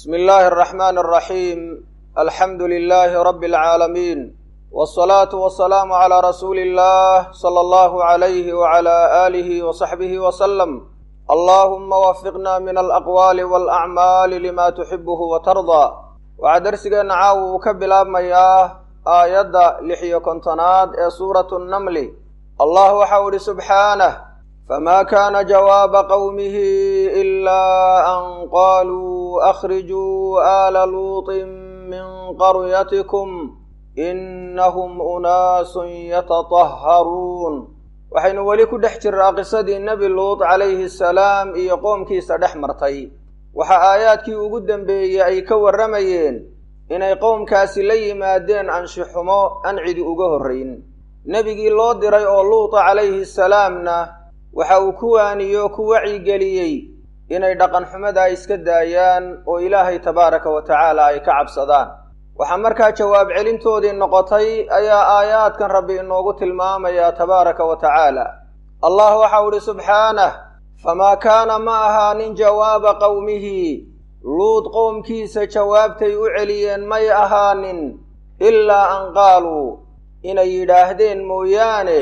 بسم الله الرحمن الرحيم الحمد لله رب العالمين والصلاة والسلام على رسول الله صلى الله عليه وعلى آله وصحبه وسلم اللهم وفقنا من الأقوال والأعمال لما تحبه وترضى waxaa darsigeena caawa uu ka bilaabmayaa aayadda lix iyo kontonaad ee suuratu nnamli allah waxau idhi subxaanah famaa kaana jawaaba qowmihi ilaa an qaaluu akhrijuu aala luuطin min qaryatikum innahum unaasun yatatahharuun waxaynu weli ku dhex jiraa qisadii nebi luut calayhi asalaam iyo qoomkiisa dhex martay waxaa aayaadkii ugu dembeeyey ay ka warramayeen inay qowmkaasi la yimaadeen anshixumo aan cidi uga horrayn nebigii loo diray oo luuta calayhi salaamna waxa uu ku waaniyo ku wacyigeliyey inay dhaqanxumadaa iska daayaan oo ilaahay tabaaraka wa tacaala ay ka cabsadaan waxaa markaa jawaab celintoodii noqotay ayaa aayaadkan rabbi inoogu tilmaamayaa tabaaraka wa tacaala allah waxau idhi subxaanah famaa kaana ma ahaanin jawaaba qowmihi luud qowmkiisa jawaabtay u celiyeen may ahaanin ilaa an qaaluu inay yidhaahdeen mooyaane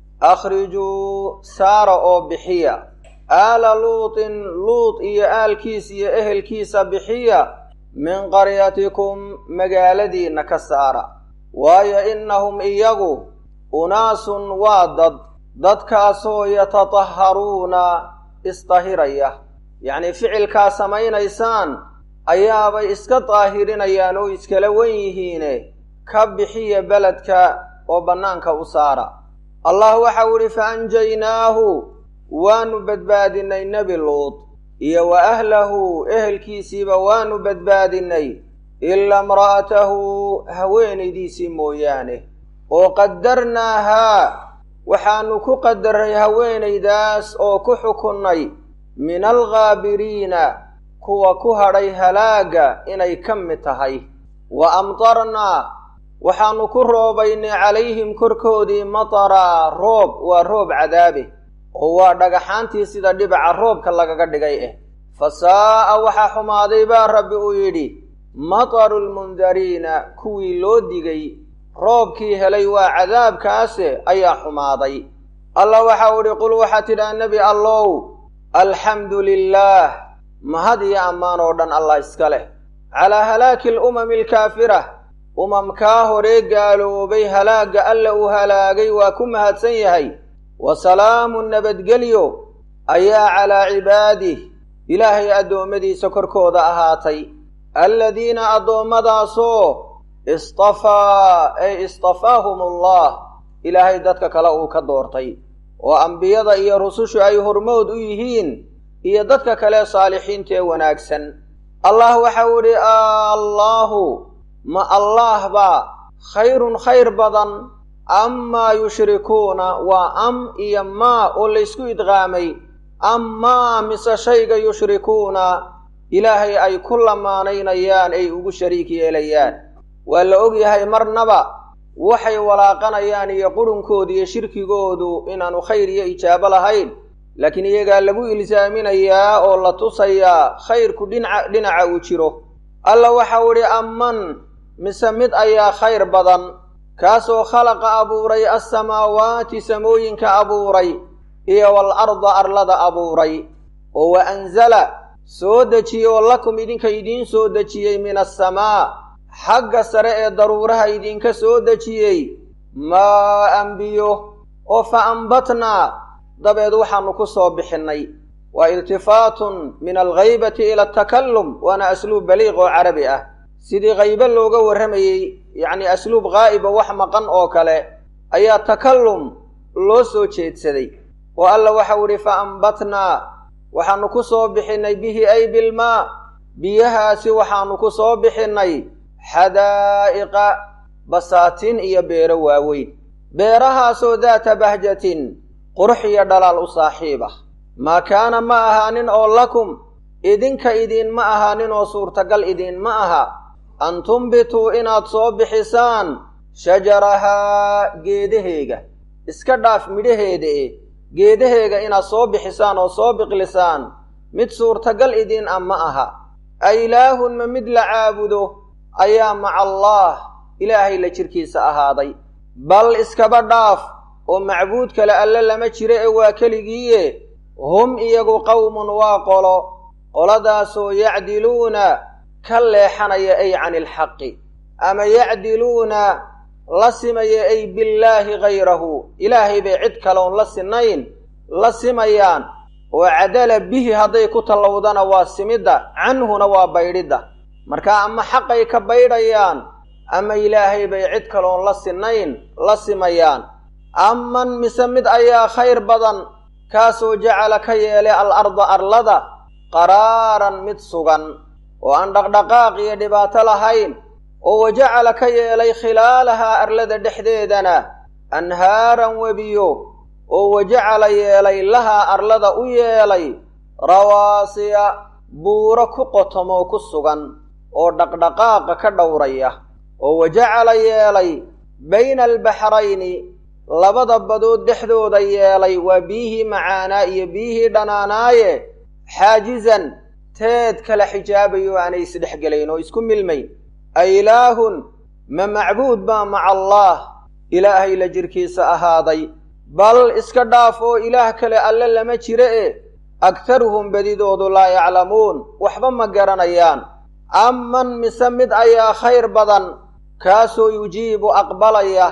akhrijuu saara oo bixiya aala luutin luud iyo aalkiis iyo ehelkiisa bixiya min qaryatikum magaaladiinna ka saara waayo innahum iyagu unaasun waa dad dadkaasoo yatatahharuuna isdahiraya yacnii ficilkaa samaynaysaan ayaabay iska daahirinayaan oo iskala wen yihiine ka bixiya beledka oo bannaanka u saara allah waxau idhi fa anjaynaahu waanu badbaadinnay nebi luud iyo wa ahlahu ehelkiisiiba waanu badbaadinnay ilaa imra'atahu haweenaydiisii mooyaane oo qaddarnaahaa waxaannu ku qadaray haweenaydaas oo ku xukunnay min alghaabiriina kuwa ku hadhay halaagga inay ka mid tahay wa amtarnaa waxaannu ku roobaynay calayhim korkoodii mataraa roob waa roob cadaabe oo waa dhagaxaantii sida dhibaca roobka lagaga dhigay ah fa saa'a waxaa xumaaday baa rabbi uu yidhi mataru lmundariina kuwii loo digay roobkii helay waa cadaabkaase ayaa xumaaday allah waxau idhi qul waxaa tidhaha nebi allow alxamdu lilaah mahad iyo ammaan oo dhan allah iska leh calaa halaaki alumami alkaafira umamkaa horee gaaloobay halaagga alla uu halaagay waa ku mahadsan yahay wa salaamu nabadgelyo ayaa calaa cibaadih ilaahay addoommadiisa korkooda ahaatay alladiina addoommadaasoo istafaa ay istafaahum allah ilaahay dadka kale uu ka doortay oo ambiyada iyo rusushu ay hormood u yihiin iyo dadka kale saalixiinta ee wanaagsan allah waxau idhi allaahu ma allaah baa khayrun khayr badan amaa yushrikuuna waa am iyo maa oo laysku idqaamay amaa mise shayga yushrikuuna ilaahay ay ku lamaanaynayaan ay ugu shariik yeelayaan waa la og yahay marnaba waxay walaaqanayaan iyo qurhunkoodu iyo shirkigoodu inaanu khayr iyo ijaabo lahayn laakiin iyagaa lagu ilsaaminayaa oo la tusayaa khayrku dhinaca dhinaca uu jiro alla waxau idhi amman mise mid ayaa khayr badan kaasoo khalaqa abuuray assamaawaati samooyinka abuuray iyo wal arda arlada abuuray oo wa anzala soo dejiyey oo lakum idinka idiin soo dejiyey min assamaa xagga sare ee daruuraha idinka soo dejiyey maa anbiyo oo fa ambatnaa dabeed waxaannu ku soo bixinnay waa iltifaatun min alghaybati ila atakallum waana asluub baliiq oo carabi ah sidii haybe looga warramayey yacnii asluub qaa'iba wax maqan oo kale ayaa takallum loo soo jeedsaday oo alla waxau idhi fa ambatnaa waxaannu ku soo bixinnay bihi ay bilmaa biyahaasi waxaannu ku soo bixinnay xadaa'iqa basaatiin iyo beero waaweyn beerahaasoo daata bahjatin qurux iyo dhalaal u saaxiib ah maa kaana ma ahaanin oo lakum idinka idiinma ahaanin oo suurtagal idiinma aha an tumbituu inaad soo bixisaan shajarahaa geedaheega iska dhaaf midhaheeda e geedaheega inaad soo bixisaan oo soo biqlisaan mid suurtagal idiin ah ma aha a ilaahun ma mid la caabudo ayaa maca allaah ilaahay la jirkiisa ahaaday bal iskaba dhaaf oo macbuud kale alle lama jiro ee waa keligiiye hum iyagu qowmun waa qolo qoladaasoo yacdiluuna ka leexanaya ay cani ilxaqi ama yacdiluuna la simaya ay billaahi hayrahu ilaahay bay cid kaloon la sinayn la simayaan oo cadala bihi hadday ku tallowdana waa simidda canhuna waa baydhidda marka ama xaqay ka baydhayaan ama ilaahay bay cid kaloon la sinayn la simayaan aman mise mid ayaa khayr badan kaasoo jacala ka yeelay al arda arlada qaraaran mid sugan oo aan dhaqdhaqaaq iyo dhibaato lahayn oo wajacala ka yeelay khilaalahaa arlada dhexdeedana anhaaran webiyo oo wajacala yeelay lahaa arlada u yeelay rawaasiya buuro ku qotomoo ku sugan oo dhaqdhaqaaqa ka dhowraya oo wajacala yeelay bayna albaxrayni labada badood dhexdooda yeelay waa biyihii macaanaa iyo biyihii dhanaanaaye xaajizan teed kala xijaabayo aanay isdhexgelayn oo isku milmayn a ilaahun ma macbuud baa maca allaah ilaahay la jirkiisa ahaaday bal iska dhaaf oo ilaah kale alle lama jiro e agtaruhum bedidoodu laa yaclamuun waxba ma garanayaan aman mise mid ayaa khayr badan kaasoo yujiibu aqbalaya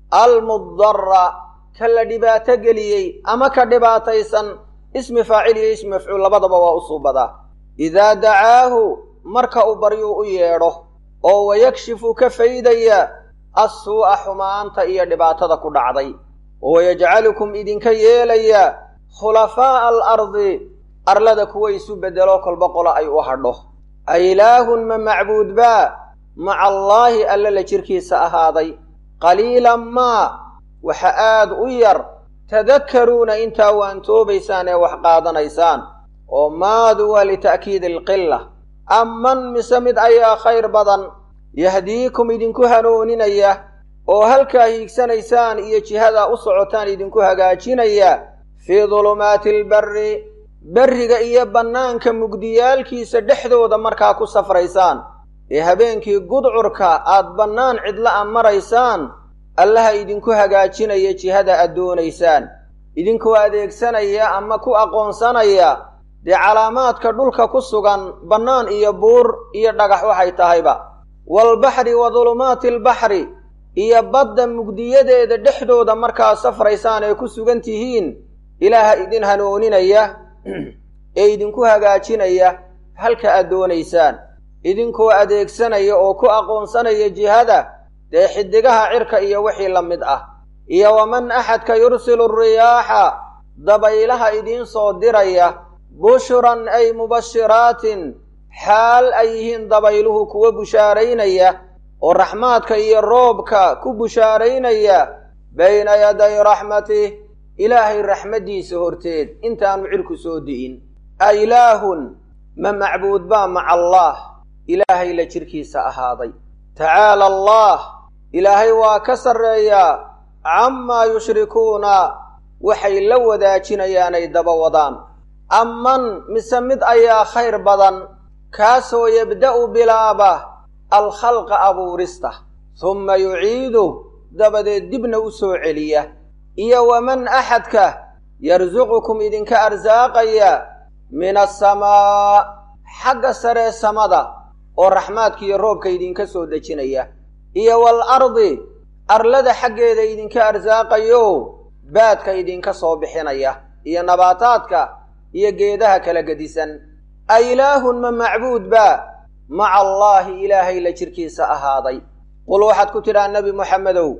almudara ka la dhibaato geliyey ama ka dhibaataysan ismi faacil iyo ismi mafcuul labadaba waa u suubadaa idaa dacaahu marka uu baryuu u yeedho oo wayakshifu ka faydaya assuu'a xumaanta iyo dhibaatada ku dhacday oo wayajcalukum idinka yeelaya khulafaa'a alardi arlada kuwa isu beddelo kolba qolo ay u hadho a ilaahun ma macbuud baa maca allaahi alle la jirkiisa ahaaday qaliilan maa waxa aad u yar tadakkaruuna intaa waantoobaysaan ee wax qaadanaysaan oo maadu waa lita'kiidi alqilla aman mise mid ayaa khayr badan yahdiikum idinku hanooninaya oo halkaa hiigsanaysaan iyo jihadaa u socotaan idinku hagaajinaya fii dulumaati albarri berriga iyo bannaanka mugdiyaalkiisa dhexdooda markaa ku safraysaan ee habeenkii gudcurka aad bannaan cidla a maraysaan allaha idinku hagaajinaya jihada aad doonaysaan idinkoo adeegsanaya ama ku aqoonsanaya dee calaamaadka dhulka ku sugan bannaan iyo buur iyo dhagax waxay tahayba waalbaxri wa dulumaati albaxri iyo badda mugdiyadeeda dhexdooda markaad safraysaan ee ku sugan tihiin ilaaha idin hanooninaya ee idinku hagaajinaya halka aad doonaysaan idinkoo adeegsanaya oo ku aqoonsanaya jihada dee xidigaha cirka iyo wixii la mid ah iyo waman axadka yursilu riyaaxa dabaylaha idiin soo diraya bushran ay mubashiraatin xaal ay yihiin dabayluhu kuwa bushaaraynaya oo raxmaadka iyo roobka ku bushaaraynaya bayna yaday raxmatih ilaahay raxmaddiisa horteed intaanu cirku soo di'in a ilaahun ma macbuud baa maca allaah ilaahay la jirkiisa ahaaday tacaala allah ilaahay waa ka sarreeyaa camaa yushrikuuna waxay la wadaajinayaanay daba wadaan aman mise mid ayaa khayr badan kaasoo yabda'u bilaaba alkhalqa abuurista humma yuciidu dabadeed dibna u soo celiya iyo waman axadka yarsuqukum idinka arsaaqaya min asamaa xagga saree samada oo raxmaadka iyo roobka idinka soo dejinaya iyo wal ardi arlada xaggeeda idinka arsaaqayo baadka idinka soo bixinaya iyo nabaataadka iyo geedaha kala gedisan a ilaahun ma macbuud baa maca allaahi ilaahay la jirkiisa ahaaday qul waxaad ku tidhaha nebi moxamedow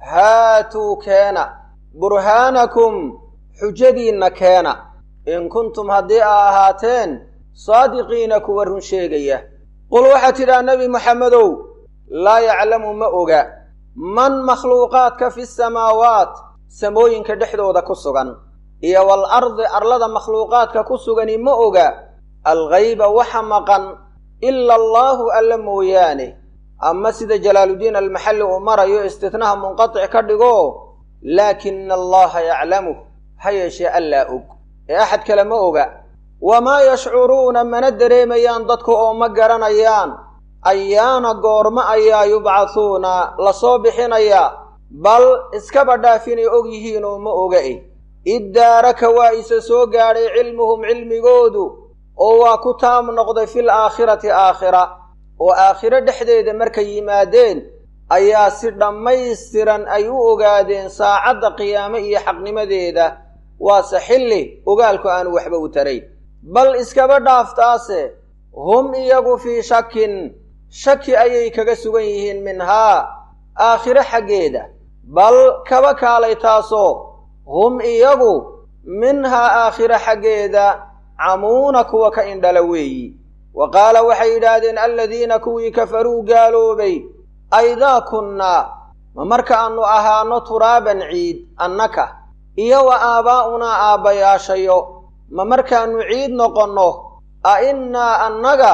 haatuu keena burhaanakum xujadiinna keena in kuntum haddii a ahaateen saadiqiina kuwa run sheegaya qul waxaad tidhaha nebi moxamedow laa yaclamu ma oga man makhluuqaadka fi samaawaat samooyinka dhexdooda ku sugan iyo wal ardi arlada makhluuqaadka ku sugani ma oga alghayba waxa maqan ila allaahu alla mooyaane ama sida jalaaluddiin almaxalli uu marayo istitnaha munqatic ka dhigo laakina allaha yaclamuh ha yeeshee allaa og ee axad kale ma oga wamaa yashcuruuna mana dareemayaan dadku oo ma garanayaan ayaana goormo ayaa yubcathuuna la soo bixinayaa bal iskaba dhaafinay og yihiin oo ma oga e iddaaraka waa isa soo gaadhay cilmuhum cilmigoodu oo waa ku taam noqday fil aakhirati aakhira oo aakhiro dhexdeeda markay yimaadeen ayaa si dhammaystiran ay u ogaadeen saacadda qiyaame iyo xaqnimadeeda waase xilli ogaalku aanu waxba u tarayn bal iskaba dhaaftaase hum iyagu fii shakin shaki ayay kaga sugan yihiin minhaa aakhiro xaggeeda bal kaba kaalay taasoo hum iyagu minhaa aakhiro xaggeeda camuuna kuwa ka indhala weeyi wa qaala waxay yidhaahdeen aladiina kuwii kafaruu gaaloobay aydaa kunnaa ma markaannu ahaano turaaban ciid annaka iyo wa aabaa'unaa aabbayaashayo ma markaannu ciid noqonno a innaa annaga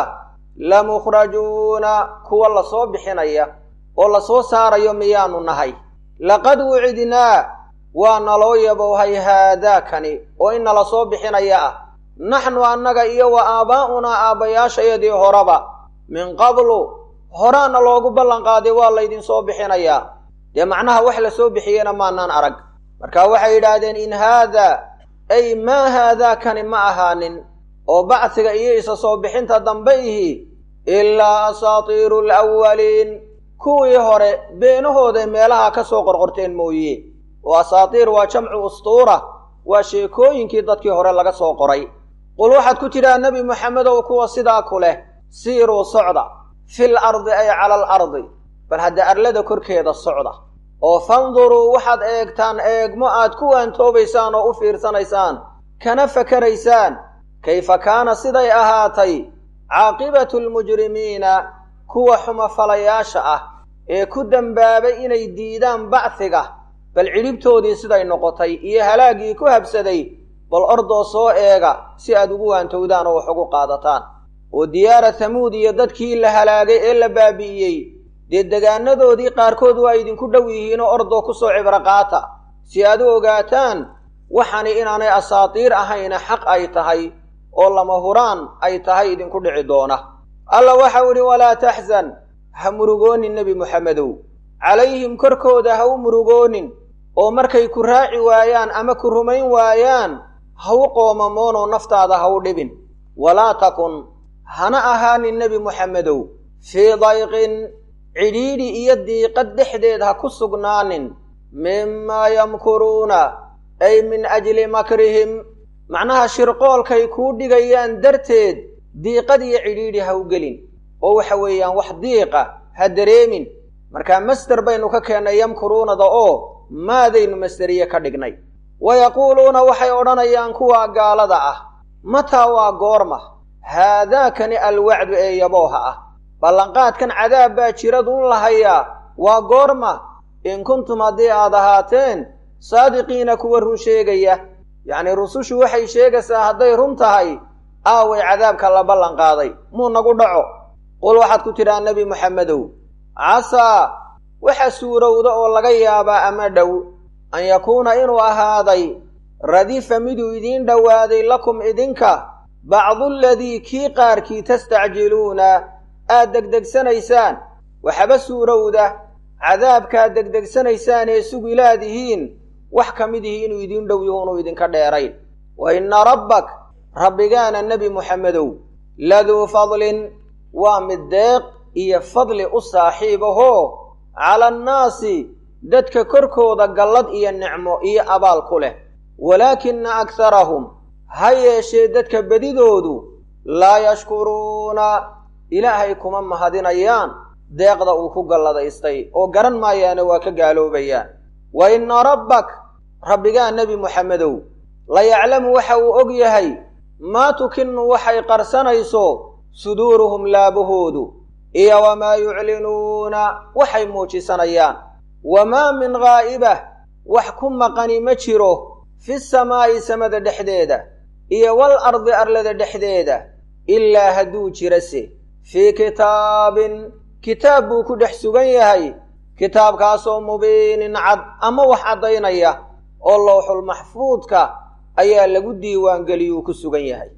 lamukhrajuuna kuwa la soo bixinaya oo la soo saarayo miyaannu nahay laqad wucidnaa waa naloo yabowhay haadaakani oo in nala soo bixinaya ah naxnu annaga iyo wa aabaa'unaa aabbayaashayadii horeba min qablu horaana loogu ballanqaaday waa laydin soo bixinayaa dee macnaha wax la soo bixiyena maanaan arag marka waxay yidhaahdeen in haadaa ay maa haadaakani ma ahaanin oo bacsiga iyo isa soo bixinta dambe ihi ilaa asaatiiru alawwaliin kuwii hore beenahooday meelaha ka soo qorqorteen mooye oo asaatiir waa jamcu ustuura waa sheekooyinkii dadkii hore laga soo qoray qul waxaad ku tidhaha nebi moxamedow kuwa sidaa ku leh siiruu socda fil ardi ay cala al ardi bal hadda arlada korkeeda socda oo fanduruu waxaad eegtaan eegmo aad ku waantoobaysaan oo u fiirsanaysaan kana fakaraysaan kayfa kaana siday ahaatay caaqibatu almujrimiina kuwa xumafalayaasha ah ee ku dembaabay inay diidaan bacsiga bal cidhibtoodii siday noqotay iyo halaaggii ku habsaday bal ordoo soo eega si aad ugu waantowdaan oo wax ugu qaadataan oo diyaara hamuud iyo dadkii la halaagay ee la baabi'iyey dee degaanadoodii qaarkood waa idinku dhow yihiinoo ordoo ku soo cibro qaata si aad u ogaataan waxani inaanay asaatiir ahayna xaq ay tahay oo lama huraan ay tahay idinku dhici doona alla waxau idhi walaa taxzan ha murugoonin nebi moxamedow calayhim korkooda ha u murugoonin oo markay ku raaci waayaan ama ku rumayn waayaan ha u qoomamoonoo naftaada ha u dhibin walaa takun hana ahaanin nebi moxamedow fii dayqin cidhiidhi iyo diiqad dhexdeed ha ku sugnaanin mimaa yamkuruuna ay min ajli makrihim macnaha shirqoolkay kuu dhigayaan darteed diiqad iyo cidhiidhi ha u gelin oo waxa weeyaan wax diiqa ha dareemin markaa masder baynu ka keennay yamkuruunada oo maadaynu masderiye ka dhignay wa yaquuluuna waxay odhanayaan kuwaa gaalada ah mataa waa goorma haadaakani alwacdu ee yabooha ah ballanqaadkan cadaab baa jiraduun lahayaa waa goorma in kuntum haddii aad ahaateen saadiqiina kuwa run sheegaya yacnii rusushu waxay sheegaysaa hadday run tahay aaway cadaabka la ballanqaaday muu nagu dhaco qul waxaad ku tidhaha nebi moxamedow casaa waxa suurowda oo laga yaabaa ama dhow an yakuuna inuu ahaaday radifa miduu idiin dhowaaday lakum idinka bacdualadii kii qaarkii tastacjiluuna aad degdegsanaysaan waxaba suurowda cadaabkaad degdegsanaysaan ee sugilaadihiin wax ka mid ihi inuu idiin dhow yahuunuu idinka dheerayn wa inna rabbak rabbigaana nebi moxamedow laduu fadlin waa mid deeq iyo fadli u saaxiib ahoo cala annaasi dadka korkooda gallad iyo nicmo iyo abaal ku leh walaakina akharahum ha yeeshee dadka bedidoodu laa yashkuruuna ilaahay kuma mahadinayaan deeqda uu ku galladaystay oo garan maayaana waa ka gaaloobayaan wa inna rabbak rabbigaa nebi moxamedow la yaclamu waxa uu og yahay maa tukinu waxay qarsanayso suduuruhum laabahoodu iyo wamaa yuclinuuna waxay muujisanayaan wamaa min ghaa'ibah wax ku maqani ma jiro fi samaa'i samada dhexdeeda iyo wal ardi arlada dhexdeeda ilaa hadduu jirase fii kitaabin kitaab buu ku dhex sugan yahay kitaabkaasoo mubiinin cad ama wax caddaynaya oo lowxul maxfuudka ayaa lagu diiwaangeliyuu ku sugan yahay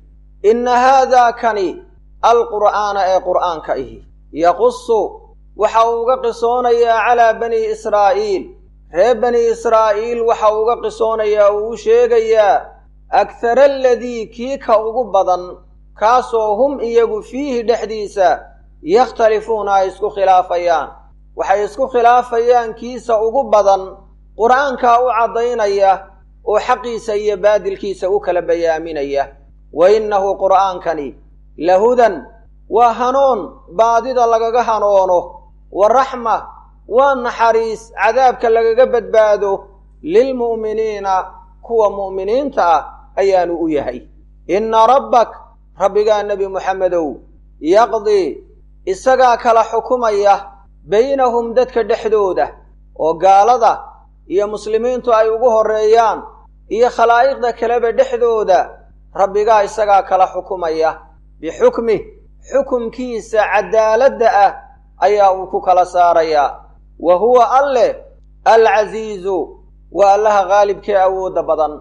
inna haadaa kani alqur'aana ee qur'aanka ihi yaqusu waxa uu uga qisoonayaa calaa bani israa'iil reer bani israa'iil waxa uu uga qisoonayaa uu u sheegayaa akhara aladii kii ka ugu badan kaasoo hum iyagu fiihi dhexdiisa yakhtalifuuna ay isku khilaafayaan waxay isku khilaafayaan kiisa ugu badan qur'aankaa u caddaynaya oo xaqiisa iyo baadilkiisa u kala bayaaminaya wa innahu qur'aankani lahudan waa hanuun baadida lagaga hanoono wa raxma waa naxariis cadaabka lagaga badbaado lilmu'miniina kuwa mu'miniinta ah ayaanu u yahay inna rabbak rabbigaa nebi muxamedow yaqdii isagaa kala xukumaya baynahum dadka dhexdooda oo gaalada iyo muslimiintu ay ugu horreeyaan iyo khalaa'iqda kaleba dhexdooda rabbigaa isagaa kala xukumaya bixukmih xukumkiisa caddaaladda ah ayaa uu ku kala saarayaa wa huwa alleh alcasiizu waa allaha qaalibkee awoodda badan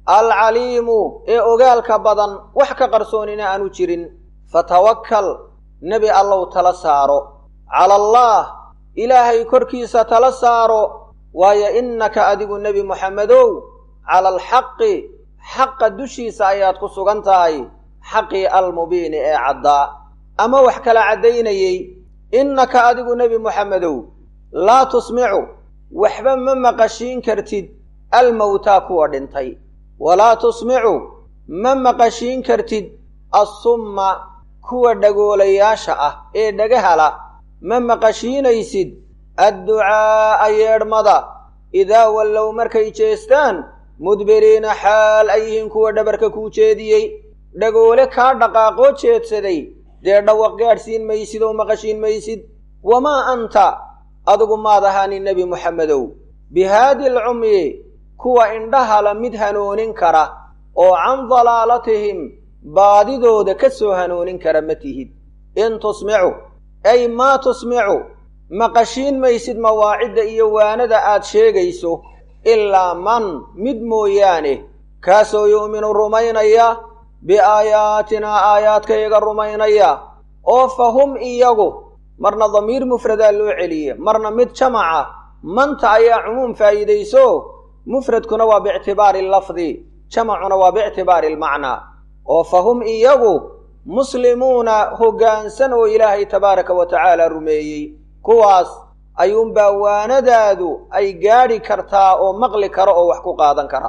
alcaliimu ee ogaalka badan wax ka qarsoonina aanu jirin fatawakkal nebi allow tala saaro cala allaah ilaahay korkiisa tala saaro waayo innaka adigu nebi muxammedow cala alxaqi xaqa dushiisa ayaad ku sugan tahay xaqii almubiini ee caddaa ama wax kala caddaynayey innaka adigu nebi muxammedow laa tusmicu waxba ma maqashiin kartid almowtaa kuwa dhintay walaa tusmicu ma maqashiin kartid assumma kuwa dhagoolayaasha ah ee dhagahala ma maqashiinaysid adducaa'a yeedhmada idaa wallow markay jeestaan mudbiriina xaal ay yihiin kuwa dhabarka kuu jeediyey dhagoole kaa dhaqaaqoo jeedsaday dee dhawaq gaadhsiin maysid oo maqashiin maysid wamaa anta adigu maad ahaanin nebi muxammedow bihaadi alcumyi kuwa indhahala mid hanoonin kara oo can dalaalatihim baadidooda ka soo hanoonin kara ma tihid in tusmicu ay maa tusmicu maqashiin maysid mawaacidda iyo waanada aad sheegayso ilaa man mid mooyaane kaasoo yu'minu rumaynaya biaayaatinaa aayaadkayaga rumaynaya oo fa hum iyagu marna damiir mufradaa loo celiye marna mid jamaca manta ayaa cumuum faa'iidayso mufradkuna waa biictibaari lafdi jamacuna waa biictibaari almacnaa oo fa hum iyagu muslimuuna hoggaansan oo ilaahay tabaaraka wa tacaala rumeeyey kuwaas ayuunbaa waanadaadu ay gaadhi kartaa oo maqli kara oo wax ku qaadan kara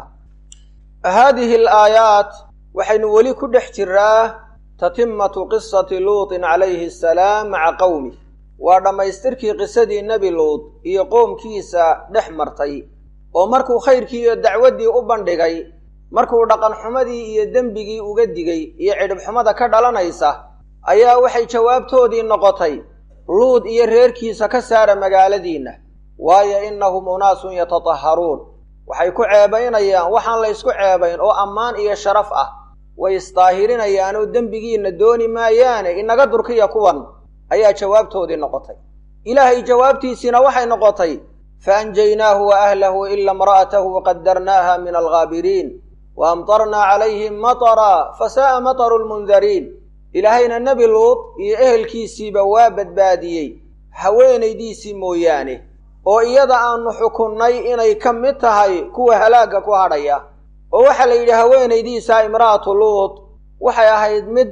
haadihi alaayaat waxaynu weli ku dhex jiraa tatimatu qisati luutin calayhi asalaam maca qowmih waa dhammaystirkii qisadii nebi luut iyo qoomkiisa dhex martay oo markuu khayrkii iyo dacwaddii u bandhigay markuu dhaqanxumadii iyo dembigii uga digay iyo cidhibxumada ka dhalanaysa ayaa waxay jawaabtoodii noqotay luud iyo reerkiisa ka saara magaaladiinna waayo innahum unaasun yatatahharuun waxay ku ceebaynayaan waxaan la ysku ceebayn oo ammaan iyo sharaf ah way isdaahirinayaan oo dembigiinna dooni maayaane inaga durkiya kuwan ayaa jawaabtoodii noqotay ilaahay jawaabtiisiina waxay noqotay fa anjaynaahu wa ahlahu ila imra'atahu qadarnaaha min alghaabiriin wa amtarnaa calayhim matara fa saa'a mataru lmundariin ilaahayna nebi luud iyo ehelkiisiiba waa badbaadiyey haweenaydiisii mooyaane oo iyada aanu xukunnay inay ka mid tahay kuwa halaagga ku hadhaya oo waxaa la yidhi haweenaydiisa imra'atu luud waxay ahayd mid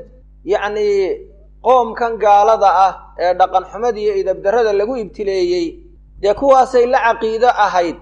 yacnii qoomkan gaalada ah ee dhaqanxumada iyo idabdarrada lagu ibtileeyey dee kuwaasay la caqiido ahayd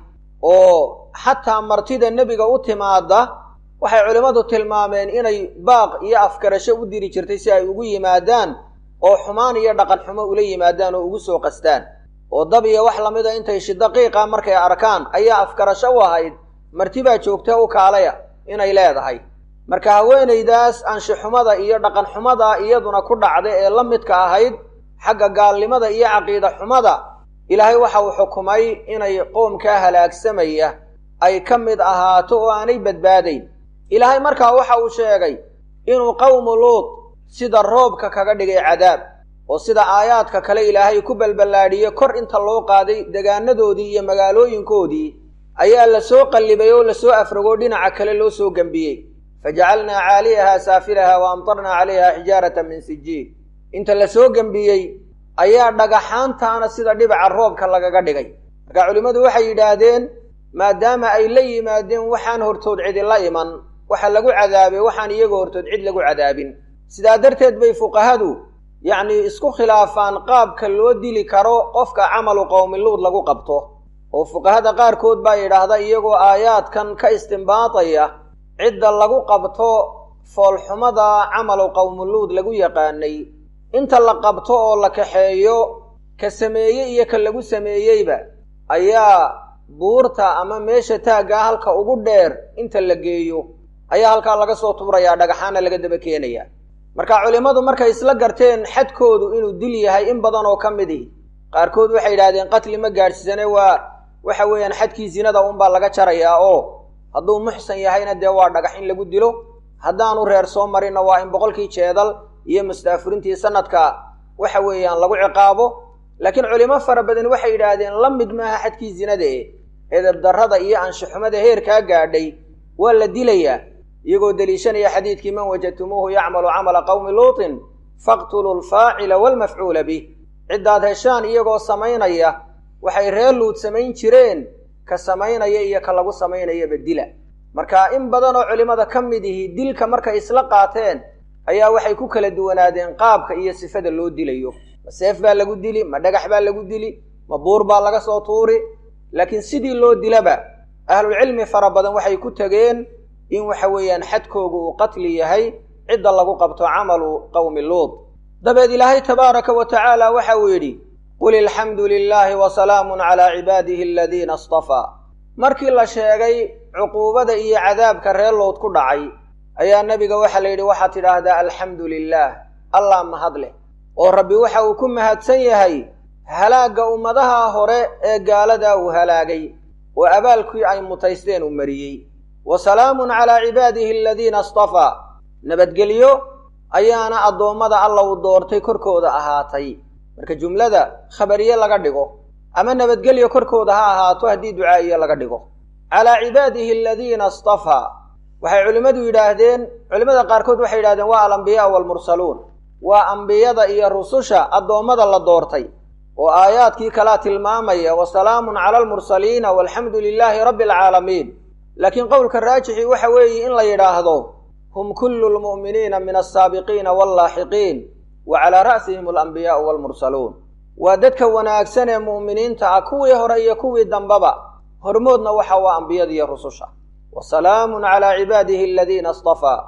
oo xataa martida nebiga u timaada waxay culimmadu tilmaameen inay baaq iyo afgarasho u diri jirtay si ay ugu yimaadaan oo xumaan iyo dhaqanxumo ula yimaadaan oo ugu soo qastaan oo dab iyo wax lamida intay shidaqiiqa markay arkaan ayaa afgarasho u ahayd martibaa joogta u kaalaya inay leedahay marka haweenaydaas anshixumada iyo dhaqanxumada iyaduna ku dhacda ee la midka ahayd xagga gaalnimada iyo caqiida xumada ilaahay waxa uu xukumay inay qoomkaa halaagsamaya ay ka mid ahaato oo aanay badbaadayn ilaahay markaa waxa uu sheegay inuu qowmu luud sida roobka kaga dhigay cadaab oo sida aayaadka kale ilaahay ku balballaadhiye kor inta loo qaaday degaanadoodii iyo magaalooyinkoodii ayaa la soo qallibay oo lasoo afragoo dhinaca kale loo soo gembiyey fajacalnaa caaliyahaa saafilaha wa amtarnaa calayha xijaaratan min sijiil inta la soo gembiyey ayaa dhagaxaantaana sida dhibaca roobka lagaga dhigay marka culimmadu waxay yidhaahdeen maadaama ay la yimaadeen waxaan hortood cidi la iman waxa lagu cadaabay waxaan iyaga hortood cid lagu cadaabin sidaa darteed bay fuqahadu yacnii isku khilaafaan qaabka loo dili karo qofka camalu qowmiluud lagu qabto oo fuqahada qaarkood baa yidhaahda iyagoo aayaadkan ka istimbaataya cidda lagu qabto foolxumada camalu qowmiluud lagu yaqaanay inta la qabto oo la kaxeeyo ka sameeye iyo ka lagu sameeyeyba ayaa buurta ama meesha taaggaa halka ugu dheer inta la geeyo ayaa halkaa laga soo tuurayaa dhagaxaana laga daba keenaya marka culimmadu markay isla garteen xadkoodu inuu dil yahay in badan oo ka mid ihi qaarkood waxay yidhahdeen qatli ma gaadhsiisane waa waxa weeyaan xadkii zinada unbaa laga jarayaa oo hadduu muxsan yahayna dee waa dhagax in lagu dilo haddaanu reer soo marinna waa in boqolkii jeedal iyo mustaafurintii sanadka waxa weeyaan lagu ciqaabo laakiin culimo fara badan waxay yidhaahdeen la mid maaha xadkii zinada e edebdarrada iyo anshaxumada heerkaa gaadhay waa la dilayaa iyagoo deliishanaya xadiidkii man wajadtumuuhu yacmalu camala qowmi luutin faqtuluu alfaacila waalmafcuula bih ciddaad heshaan iyagoo samaynaya waxay reer luud samayn jireen ka samaynaya iyo ka lagu samaynayaba dila marka in badan oo culimmada ka mid ihi dilka markay isla qaateen ayaa waxay ku kala duwanaadeen qaabka iyo sifada loo dilayo ma seef baa lagu dili ma dhagax baa lagu dili ma buur baa laga soo tuuri laakiin sidii loo dilaba ahlulcilmi fara badan waxay ku tegeen in waxa weeyaan xadkoogu uu qatli yahay cidda lagu qabto camalu qowmi luud dabeed ilaahay tabaaraka wa tacaala waxa uu yidhi qul ilxamdu lilaahi wa salaamun calaa cibaadihi aladiina astafaa markii la sheegay cuquubada iyo cadaabka reer lood ku dhacay ayaa nebiga waxaa la yidhi waxaad tidhaahdaa alxamdu lilaah allah mahad leh oo rabbi waxa uu ku mahadsan yahay halaagga ummadaha hore ee gaaladaa uu halaagay oo abaalkii ay mutaysteen uu mariyey wa salaamun calaa cibaadihi aladiina astafaa nabadgelyo ayaana addoommada alla uu doortay korkooda ahaatay marka jumlada khabariye laga dhigo ama nabadgelyo korkooda ha ahaato haddii ducaa'iye laga dhigo calaa cibaadihi aladiina astafaa waxay culimmadu yidhaahdeen culimmada qaarkood waxay yidhahdeen waa alambiyaa waalmursaluun waa ambiyada iyo rususha addoommada la doortay oo aayaadkii kalaa tilmaamaya wa salaamun cala almursaliina walxamdu lilaahi rabbi alcaalamiin laakiin qowlka raajixi waxa weeye in la yidhaahdo hum kullu lmu'miniina min alsaabiqiina wallaaxiqiin wa calaa ra'sihim alambiyaa'u waalmursaluun waa dadka wanaagsan ee mu'miniinta ah kuwii hore iyo kuwii dambaba hormoodna waxa waa ambiyadiiyo rususha wa salaamun calaa cibaadihi aladiina astafaa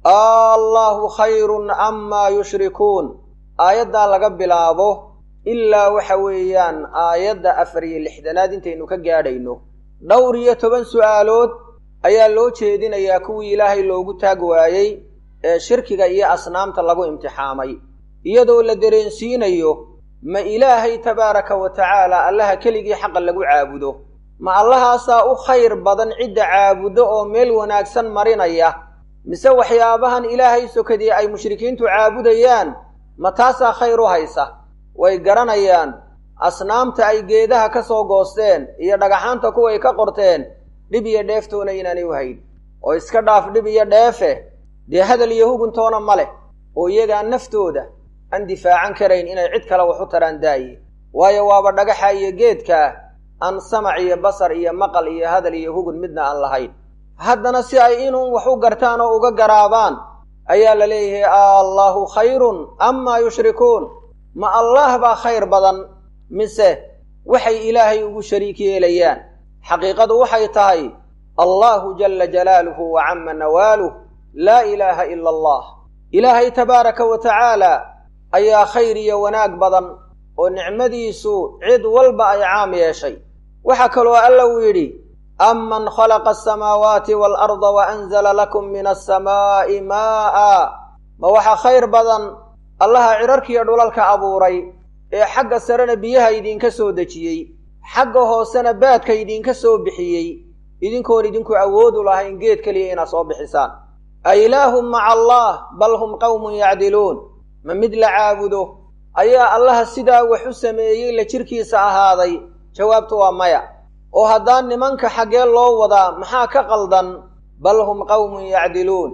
allahu khayrun amaa yushrikuun aayaddaa laga bilaabo ilaa waxa weeyaan aayadda afar iyo lixdanaad intaynu ka gaadhayno dhowr iyo toban su'aalood ayaa loo jeedinayaa kuwii ilaahay loogu taag waayey ee shirkiga iyo asnaamta lagu imtixaamay iyadoo la dareensiinayo ma ilaahay tabaaraka wa tacaala allaha keligii xaqa lagu caabudo ma allahaasaa u khayr badan cidda caabudo oo meel wanaagsan marinaya mise waxyaabahan ilaahay sokadii ay mushrikiintu caabudayaan ma taasaa khayr u haysa way garanayaan asnaamta ay geedaha ka soo goosteen iyo dhagaxaanta kuway ka qorteen dhib iyo dheeftoona inaanay u hayn oo iska dhaaf dhib iyo dheefe dee hadal iyo huguntoona ma leh oo iyagaa naftooda aan difaacan karayn inay cid kale wax u taraan daaye waayo waaba dhagaxa iyo geedkaa aan samac iyo basar iyo maqal iyo hadal iyo hugun midna aan lahayn haddana si ay inuun wax u gartaan oo uga garaabaan ayaa la leeyahay allaahu khayrun amaa yushrikuun ma allaah baa khayr badan mise waxay ilaahay ugu shariik yeelayaan xaqiiqadu waxay tahay allaahu jalla jalaaluhu wa cama nawaaluh laa ilaaha ila allah ilaahay tabaaraka wa tacaala ayaa khayr iyo wanaag badan oo nicmadiisu cid walba ay caam yeeshay waxaa kaloo alla uu yidhi aman khalaqa asamaawaati waalarda wa anzala lakum min alsamaa'i maa'a ma waxaa khayr badan allaha cidharkiiyo dhulalka abuuray ee xagga sarena biyaha idinka soo dejiyey xagga hoosena baadka idinka soo bixiyey idinkoon idinku awoodu lahayn geed keliya inaad soo bixisaan a ilaahum maca allah bal hum qowmun yacdiluun ma mid la caabudo ayaa allaha sidaa wax u sameeyey la jirkiisa ahaaday jawaabtu waa maya oo haddaan nimanka xaggee loo wadaa maxaa ka qaldan bal hum qowmun yacdiluun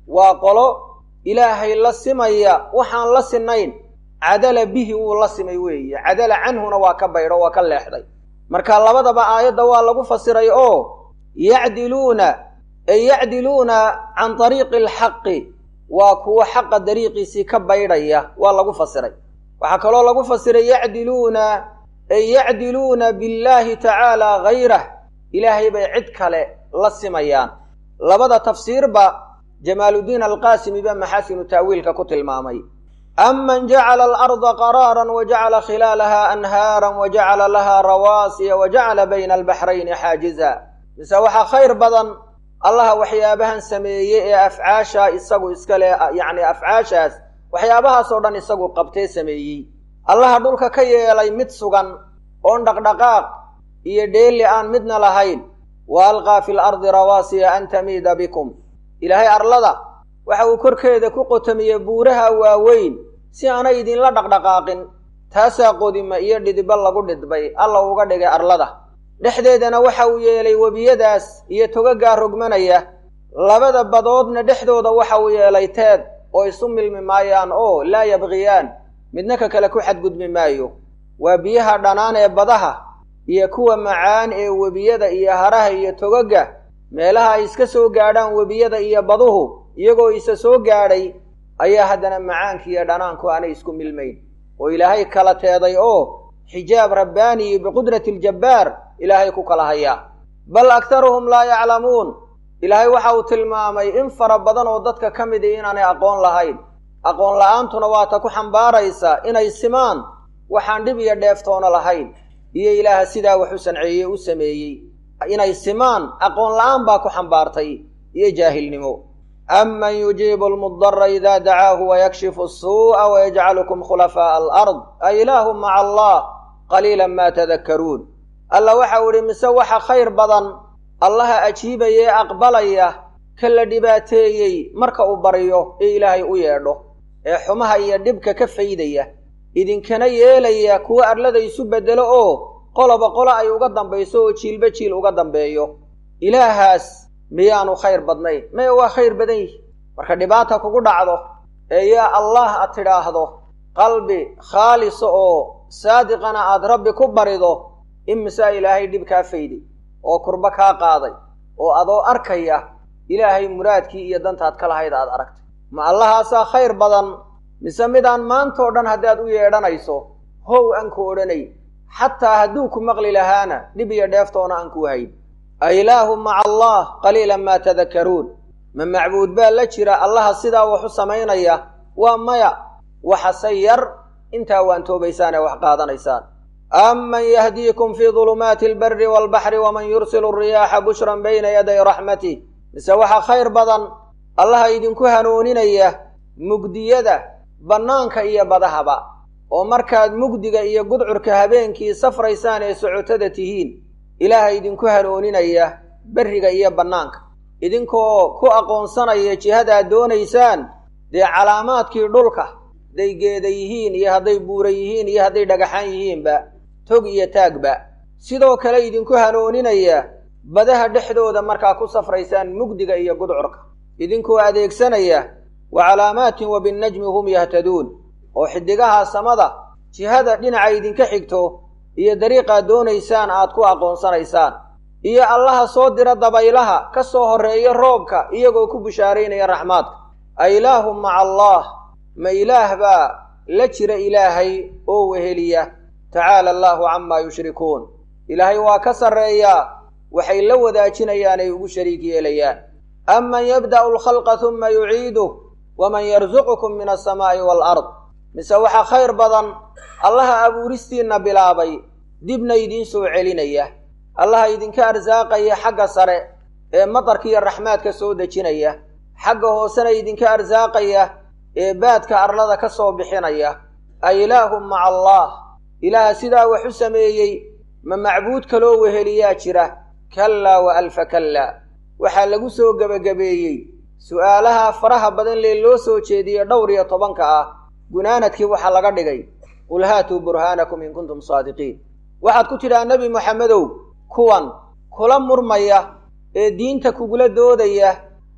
waa qolo ilaahay la simaya waxaan la sinayn cadala bihi wuu la simay weeye cadala canhuna waa ka baydho waa ka leexday marka labadaba aayadda waa lagu fasiray oo yacdiluuna ay yacdiluuna can dariiqi alxaqi waa kuwo xaqa dariiqiisii ka baydhaya waa lagu fasiray waxaa kaloo lagu fasiray yacdiluuna ay yacdiluuna billaahi tacaala hayrah ilaahay bay cid kale la simayaan labada tafsiirba jamaaluddiin alqaasimi baa maxaasinu ta'wiilka ku tilmaamay aman jacala alarda qaraaran wa jacala khilaalaha anhaaran wa jacala laha rawaasiya wa jacala bayna albaxrayni xaajiza mise waxaa khayr badan allaha waxyaabahan sameeyey ee afcaasha isagu iska leh yacni afcaashaas waxyaabahaasoo dhan isagu qabtee sameeyey allaha dhulka ka yeelay mid sugan oon dhaqdhaqaaq iyo dheeli aan midna lahayn wa alqaa fi lardi rawaasiya an tamiida bikum ilaahay arlada waxa uu korkeeda ku qotamiyey buuraha waaweyn si aanay idinla dhaqdhaqaaqin taasaa qodima iyo dhidba lagu dhidbay alla uga dhigay arlada dhexdeedana waxa uu yeelay webiyadaas iyo togagaa rogmanaya labada badoodna dhexdooda waxa uu yeelay teed oo isu milmi maayaan oo laa yabqiyaan midna ka kale ku xadgudbi maayo waa biyaha dhanaan ee badaha iyo kuwa macaan ee webiyada iyo haraha iyo togaga meelaha ay iska soo gaadhaan webiyada iyo baduhu iyagoo isa soo gaadhay ayaa haddana macaanki iyo dhanaanku aanay isku milmayn oo ilaahay kala teeday oo xijaab rabbaaniyi biqudrati aljabbaar ilaahay ku kala hayaa bal aktaruhum laa yaclamuun ilaahay waxa uu tilmaamay in fara badan oo dadka ka mid i inaanay aqoon lahayn aqoon la-aantuna waa ta ku xambaaraysa inay simaan waxaan dhib iyo dheeftoona lahayn iyo ilaaha sidaa wax u sanceeyey u sameeyey inay simaan aqoon la-aan baa ku xambaartay iyo jaahilnimo aman yujiibu almudara ida dacaahu wayakshifu asuu'a wayajcalukum khulafaa'a alard a ilaahum maca allah qaliila ma tadakkaruun alla waxau idhi mise waxa khayr badan allaha ajiibaya ee aqbalaya ka la dhibaateeyey marka uu baryo ee ilaahay u yeedho ee xumaha iyo dhibka ka faydaya idinkana yeelaya kuwa arlada isu beddelo oo qoloba qolo ay uga dambayso oo jiilba jiil uga dambeeyo ilaahaas miyaanu khayr badnayn maya waa khayr badan yihi marka dhibaata kugu dhacdo ee yaa allah aad tidhaahdo qalbi khaalisa oo saadiqana aad rabbi ku barido imisaa ilaahay dhib kaa fayday oo kurbo kaa qaaday oo adoo arkaya ilaahay muraadkii iyo dantaad ka lahayd aad aragtay ma allahaasaa khayr badan mise midaan maantao dhan haddaad u yeedhanayso how aan ku odhanay xataa hadduu ku maqli lahaana dhib iyo dheeftoona aan ku hayn a ilaahu maca allah qaliilan maa tadakkaruun ma macbuud baa la jira allaha sidaa wax u samaynaya waa maya waxase yar intaa waan toobaysaan ee wax qaadanaysaan aman yahdiikum fii dulumaati albari waalbaxri waman yursilu alriyaaxa bushran bayna yaday raxmatih mise waxaa khayr badan allaha idinku hanuuninaya mugdiyada bannaanka iyo badahaba oo markaad mugdiga iyo gudcurka habeenkii safraysaan ee socotada tihiin ilaaha idinku hanuuninaya berriga iyo bannaanka idinkoo ku aqoonsanaya jihadaad doonaysaan dee calaamaadkii dhulka hadday geeda yihiin iyo hadday buura yihiin iyo hadday dhagaxaan yihiinba tog iyo taagba sidoo kale idinku hanuuninaya badaha dhexdooda markaa ku safraysaan mugdiga iyo gudcurka idinkoo adeegsanaya wa calaamaatin wa binnajmi hum yahtaduun oo xiddigaha samada jihada dhinaca idinka xigto iyo dariiqaad doonaysaan aad ku aqoonsanaysaan iyo allaha soo dira dabaylaha ka soo horreeya roobka iyagoo ku bishaaraynaya raxmaadka a ilaahum maca allah ma ilaah baa la jira ilaahay oo weheliya tacaala allaahu camaa yushrikuun ilaahay waa ka sarreeyaa waxay la wadaajinayaan ay ugu shariik yeelayaan aman yabda'u alkhalqa huma yuciiduh waman yarsuqukum min alsamaa'i waalard mise waxaa khayr badan allaha abuuristiinna bilaabay dibna idiin soo celinaya allaha idinka arsaaqaya xagga sare ee matarkiiyo raxmaadka soo dejinaya xagga hoosena idinka arsaaqaya ee baadka arlada ka soo bixinaya a ilaahum maca allah ilaaha sidaa wax u sameeyey ma macbuud kaloo weheliyaa jira kallaa wa alfa kallaa waxaa lagu soo gebagabeeyey su'aalaha faraha badan lee loo soo jeediye dhowr iyo tobanka ah gunaanadkii waxaa laga dhigay qul haatuu burhaanakum in kuntum saadiqiin waxaad ku tidhaha nebi moxamedow kuwan kula murmaya ee diinta kugula doodaya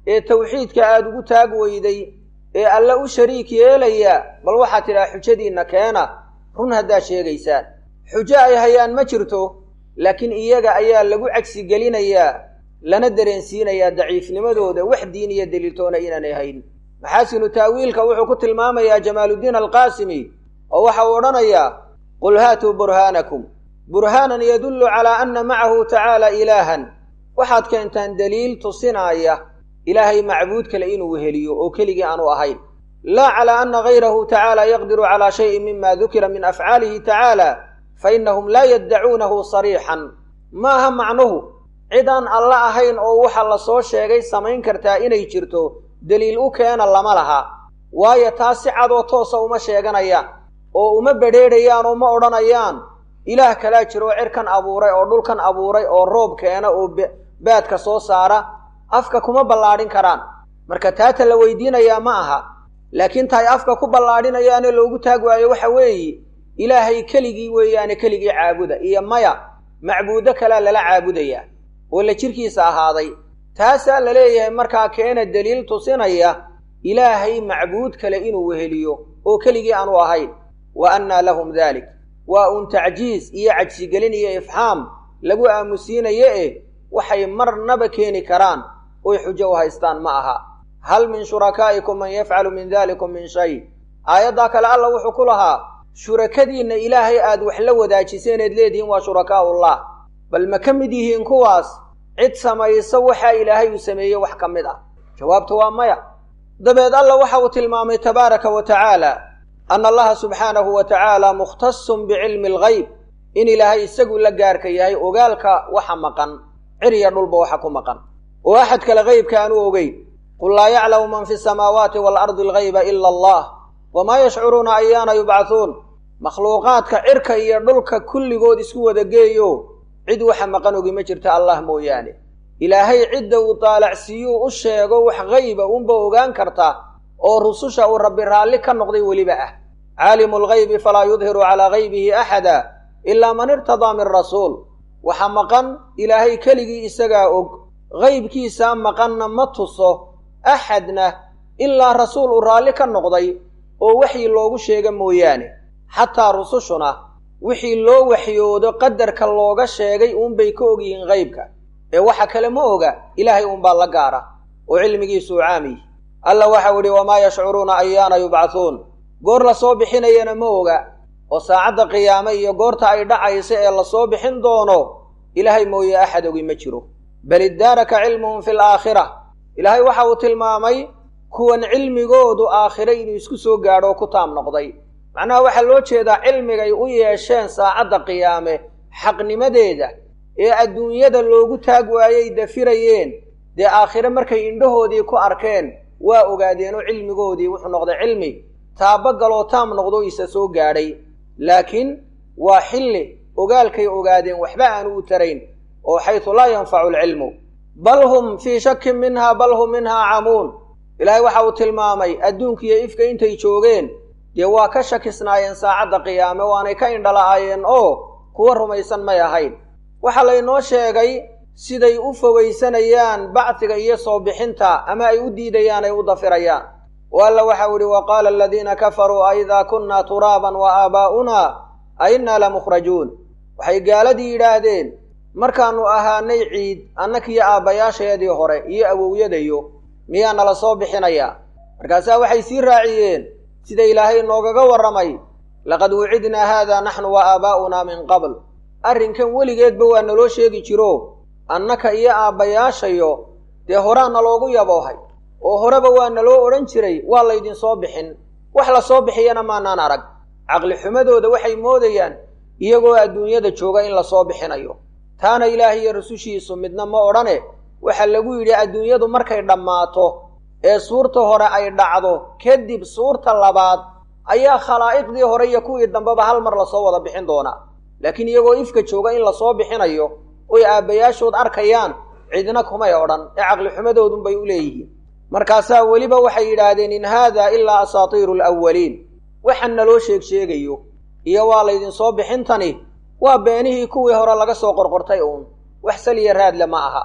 ee tawxiidka aada ugu taag weyday ee alle u shariik yeelaya bal waxaad tidhaha xujadiinna keena run haddaad sheegaysaan xujo ay hayaan ma jirto laakiin iyaga ayaa lagu cagsi gelinayaa lana dareensiinayaa daciifnimadooda wax diin iyo daliiltoona inaanay hayn maxaasinu taawiilka wuxuu ku tilmaamayaa jamaaluddiin alqaasimi oo waxa uu odhanayaa qul haatuu burhaanakum burhaanan yadullu calaa anna macahu tacaala ilaahan waxaad keentaan daliil tusinaaya ilaahay macbuud kale inuu heliyo oo keligii aanu ahayn laa calaa anna gayrahu tacaala yaqdiru calaa shayin mima dukira min afcaalihi tacaala fa innahum laa yaddacuunahu sariixan ma aha macnuhu cid aan alla ahayn oo waxa la soo sheegay samayn kartaa inay jirto deliil u keena lama laha waayo taas si cadoo toosa uma sheeganayaan oo uma bedheedhayaan oo ma odhanayaan ilaah kalaa jiro oo cirkan abuuray oo dhulkan abuuray oo roob keena oo baadka soo saara afka kuma ballaadhin karaan marka taata la weydiinayaa ma aha laakiin tahay afka ku ballaadhinayaane loogu taag waayo waxa weeye ilaahay keligii weeyaane keligii caabuda iyo maya macbuudo kalea lala caabudayaa oo la jirkiisa ahaaday taasaa la leeyahay markaa keena deliil tusinaya ilaahay macbuud kale inuu weheliyo oo keligii aanu ahayn wa annaa lahum daalik waa uun tacjiis iyo cajsigelin iyo ifxaam lagu aamusiinayo eh waxay marnaba keeni karaan oy xujo u haystaan ma aha hal min shurakaa'ikum man yafcalu min dalikum min shay aayaddaa kale alla wuxuu ku lahaa shurakadiinna ilaahay aad wax la wadaajiseen eed leedihiin waa shurakaa'ullah bal ma ka mid yihiin kuwaas cid samaysa waxaa ilaahay uu sameeyey wax ka mid ah jawaabtu waa maya dabeed alla waxa uu tilmaamay tabaaraka wa tacaala ana allaha subxaanahu wa tacaala mukhtasun bicilmi algayb in ilaahay isagu la gaarka yahay ogaalka waxa maqan ciriya dhulba waxa ku maqan oo axad kale haybka aanu ogeyn qul laa yaclamu man fi samaawaati waalardi algayba ila allah wamaa yashcuruuna ayaana yubcahuun makhluuqaadka cirka iyo dhulka kulligood isku wada geeyo cid waxa maqan ogi ma jirta allah mooyaane ilaahay cidda uu daalacsiiyuu u sheego wax hayba unba ogaan karta oo rususha uu rabbi raalli ka noqday weliba ah caalimu lgaybi falaa yudhiru calaa gaybihi axada ilaa man irtadaa min rasuul waxa maqan ilaahay keligii isagaa og haybkiisaa maqanna ma tuso axadna ilaa rasuul uu raalli ka noqday oo waxii loogu sheega mooyaane xataa rusushuna wixii loo waxyoodo qadarka looga sheegay uunbay ka ogyihiin haybka ee waxa kale ma oga ilaahay uunbaa la gaara oo cilmigiisuu caamiy alla waxau idhi wamaa yashcuruuna ayaana yubcahuun goor la soo bixinayana ma oga oo saacadda qiyaame iyo goorta ay dhacaysa ee lasoo bixin doono ilaahay mooye axad ogi ma jiro bal iddaaraka cilmuhum fi laakhira ilaahay waxa uu tilmaamay kuwan cilmigoodu aakhire inuu isku soo gaadho oo ku taam noqday macnaha waxaa loo jeedaa cilmigay u yeesheen saacadda qiyaame xaqnimadeeda ee adduunyada loogu taag waayey dafirayeen dee aakhire markay indhahoodii ku arkeen waa ogaadeen oo cilmigoodii wuxuu noqday cilmi taabagaloo taam noqdo isa soo gaadhay laakiin waa xilli ogaalkay ogaadeen waxba aanu u tarayn oo xaysu laa yanfacu alcilmu bal hum fii shakin minha bal hum minhaa camuun ilaahay waxa uu tilmaamay adduunkiiyo ifka intay joogeen dee waa ka shakisnaayeen saacadda qiyaame waanay ka indhala'aayeen oo kuwa rumaysan may ahayn waxaa laynoo sheegay siday u fogaysanayaan bacdiga iyo soo bixinta ama ay u diidayaan ay u dafirayaan o alla waxau idhi wa qaala aladiina kafaruu a idaa kunnaa turaaban wa aabaa'unaa a innaa lamukhrajuun waxay gaaladii yidhaahdeen markaannu ahaanay ciid annakiyo aabbayaasheedii hore iyo awowyadayo miyaa nala soo bixinayaa markaasaa waxay sii raaciyeen sida ilaahay noogaga warramay laqad wucidnaa haadaa naxnu wa aabaa'unaa min qabl arrinkan weligeedba waa naloo sheegi jiro annaka iyo aabbayaashayo dee horaa naloogu yaboohay oo horeba waa naloo odhan jiray waa laydin soo bixin wax la soo bixiyana maanaan arag caqli xumadooda waxay moodayaan iyagoo adduunyada jooga in la soo bixinayo taana ilaah iyo rusushiisu midna ma odhane waxaa lagu yidhi adduunyadu markay dhammaato ee suurta hore ay dhacdo kadib suurta labaad ayaa khalaa'iqdii hore iyo kuwii dambeba hal mar lasoo wada bixin doonaa laakiin iyagoo ifka jooga in lasoo bixinayo oy aabbayaashood arkayaan cidna kumay odhan ee caqli xumadoodunbay u leeyihiin markaasaa weliba waxay yidhaahdeen in haada ilaa asaatiiru alawwaliin waxaan naloo sheeg sheegayo iyo waa laydinsoo bixintani waa beenihii kuwii hore laga soo qorqortay uun wax saliya raadle ma aha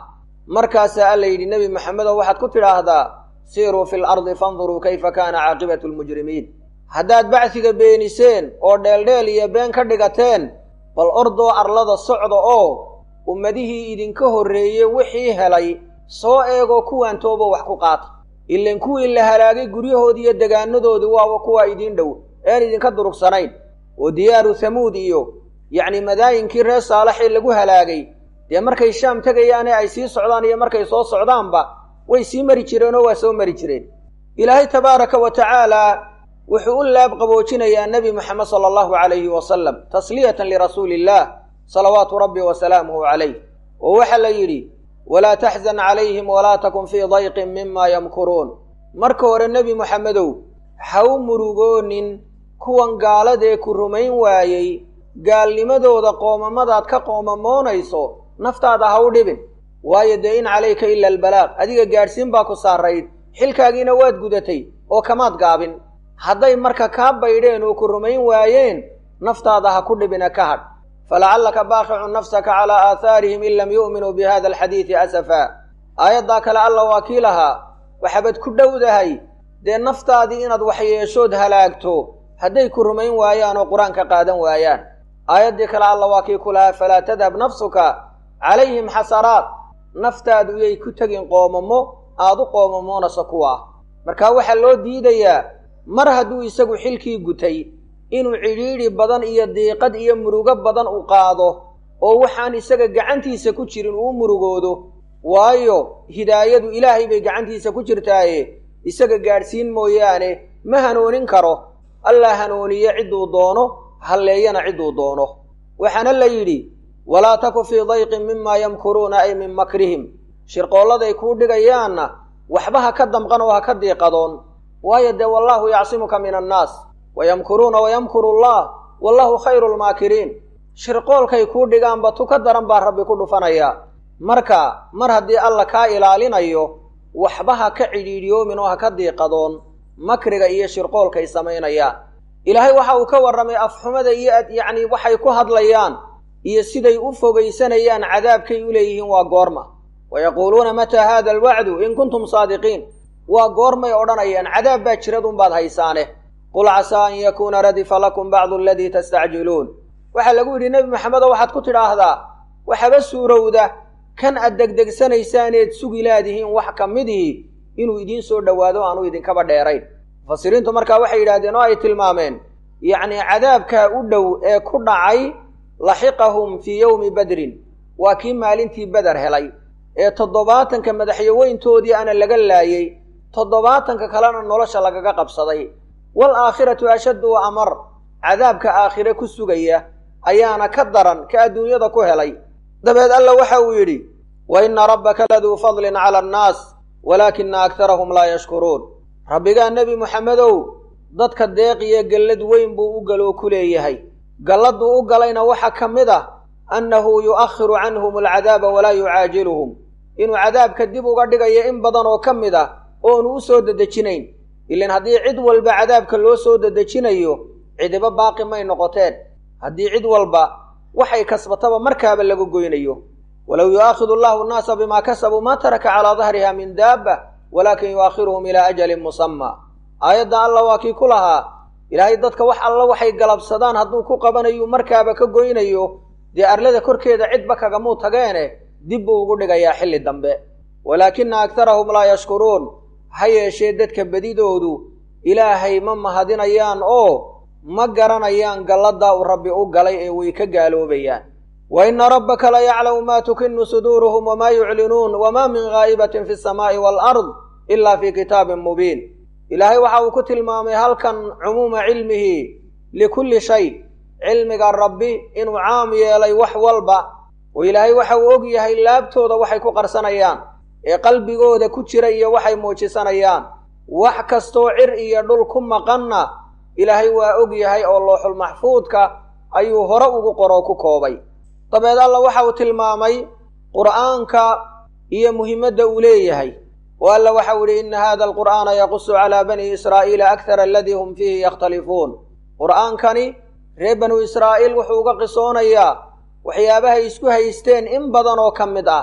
markaasaa alla yidhi nebi maxamedow waxaad ku tidhaahdaa siiruu fi lardi fanduruu kayfa kaana caaqibatu lmujrimiin haddaad bacsiga beeniseen oo dheeldheel iyo been ka dhigateen bal ordoo arlada socda oo ummadihii idinka horreeyey wixii helay soo eegoo kuwaan tooba wax ku qaata ilan kuwii la halaagay guryahoodii iyo degaanadoodii waaba kuwaa idiin dhow een idinka durugsanayn oo diyaaru hamuud iyo yacni madaayinkii reer saalaxee lagu halaagay dee markay shaam tegayaane ay sii socdaan iyo markay soo socdaanba way sii mari jireenoo waa soo mari jireen ilaahay tabaaraka wa tacaalaa wuxuu u laab qaboojinayaa nebi moxamed sala allahu calayhi wasalam tasliyatan lirasuuli illaah salawaatu rabbi wa salaamuhu calayh oo waxaa la yidhi walaa taxzan calayhim walaa takun fii dayqin mima yamkuruun marka hore nebi moxamedow ha u murugoonin kuwan gaaladee ku rumayn waayey gaalnimadooda qoomamadaad ka qoomamoonayso naftaada ha u dhibin waayo dee in calayka ila albalaaq adiga gaadhsiin baa ku saarayd xilkaagiina waad gudatay oo kamaad gaabin hadday marka kaa baydheen oo ku rumayn waayeen naftaada ha ku dhibina ka hadh falacallaka baaqicun nafsaka calaa aahaarihim in lam yu'minuu bi hada alxadiidi asafaa aayaddaa kale alla waa kii lahaa waxaabad ku dhowdahay dee naftaadii inaad waxyeeshood halaagto hadday ku rumayn waayaan oo qur-aanka qaadan waayaan aayaddii kale alla waa kii ku lahaa falaa tadhab nafsuka calayhim xasaraat naftaadu yay ku tegin qoomamo aad u qoomamoonayso kuwa ah marka waxaa loo diidayaa mar hadduu isagu xilkii gutay inuu cidhiidhi badan iyo diiqad iyo murugo badan u qaado oo waxaan isaga gacantiisa ku jirin uu murugoodo waayo hidaayadu ilaahay bay gacantiisa ku jirtaaye isaga gaadhsiin mooyaane ma hanoonin karo allaa hanuuniye cidduu doono halleeyana cidduu doono waxaana la yidhi walaa taku fii dayqin mimaa yamkuruuna ay min makrihim shirqoolladay kuu dhigayaanna waxba ha ka damqan oo ha ka diiqadoon waayo dee wallaahu yacsimuka min annaas wayamkuruuna wayamkuru allah wallahu khayru lmaakiriin shirqoolkay kuu dhigaanba tu ka daran baa rabbi ku dhufanayaa marka mar haddii alla kaa ilaalinayo waxba ha ka cidhiidhiyoomin oo ha ka diiqadoon makriga iyo shirqoolkay samaynayaan ilaahay waxa uu ka warramay afxumada iyo yacni waxay ku hadlayaan iyo siday u fogaysanayaan cadaabkay u leeyihiin waa goorma wayaquuluuna mataa haada alwacdu in kuntum saadiqiin waa goormay odhanayaan cadaab baa jiradunbaad haysaane qul casaa an yakuuna radifa lakum bacdu aladii tastacjiluun waxaa lagu yidhi nebi maxamedo waxaad ku tidhaahdaa waxaba suurowda kan aad degdegsanaysaaned sugi laadihiin wax ka midihii inuu idiin soo dhowaado aanu idinkaba dheerayn mufasiriintu markaa waxay yidhahdeen oo ay tilmaameen yacnii cadaabkaa u dhow ee ku dhacay laxiqahum fii yowmi badrin waa kii maalintii beder helay ee toddobaatanka madaxyaweyntoodii ana laga laayey toddobaatanka kalena nolosha lagaga qabsaday wal aakhiratu ashaddu wa amar cadaabka aakhire ku sugaya ayaana ka daran ka adduunyada ku helay dabeed alla waxa uu yidhi wa inna rabbaka laduu fadlin cala annaas walaakina aktarahum laa yashkuruun rabbigaa nebi muxamedow dadka deeqiyo gallad weyn buu u galoo ku leeyahay galladduu u galayna waxaa ka mid ah annahu yu'akhiru canhum alcadaaba walaa yucaajiluhum inuu cadaabka dib uga dhigayo in badan oo ka mid ah oonu u soo dedejinayn ilan haddii cid walba cadaabka loo soo dedejinayo cidiba baaqi may noqoteen haddii cid walba waxay kasbataba markaaba laga goynayo walow yu'aakhidu allahu annaasa bimaa kasabuu maa taraka calaa dahriha min daabba walaakin yu'akhiruhum ilaa ajalin musamma aayadda alla waa kii ku lahaa ilaahay dadka wax alla waxay galabsadaan hadduu ku qabanayu markaaba ka goynayo dee arlada korkeeda cidba kagamuu tageene dib buu ugu dhigayaa xilli dambe walaakina aktarahum laa yashkuruun ha yeeshee dadka bedidoodu ilaahay ma mahadinayaan oo ma garanayaan galladdaa uu rabbi u galay ee way ka gaaloobayaan wa inna rabbaka la yaclamu maa tukinu suduuruhum wamaa yuclinuun wamaa min gaa'ibatin fi samaa'i waalard ilaa fii kitaabin mubiin ilaahay waxa uu ku tilmaamay halkan cumuuma cilmihi likulli shay cilmiga rabbi inuu caam yeelay wax walba oo ilaahay waxa uu og yahay laabtooda waxay ku qarsanayaan ee qalbigooda ku jira iyo waxay muujisanayaan wax kastoo cir iyo dhul ku maqanna ilaahay waa og yahay oo looxul maxfuudka ayuu hore ugu qoroo ku koobay dabeed alla waxa uu tilmaamay qur'aanka iyo muhiimadda uu leeyahay oo alla waxau idhi inna hada alqur'aana yaqusu calaa bani israa'iila akthara aladii hum fiihi yakhtalifuun qur'aankani reer banu israa'iil wuxuu uga qisoonayaa waxyaabahay isku haysteen in badan oo ka mid ah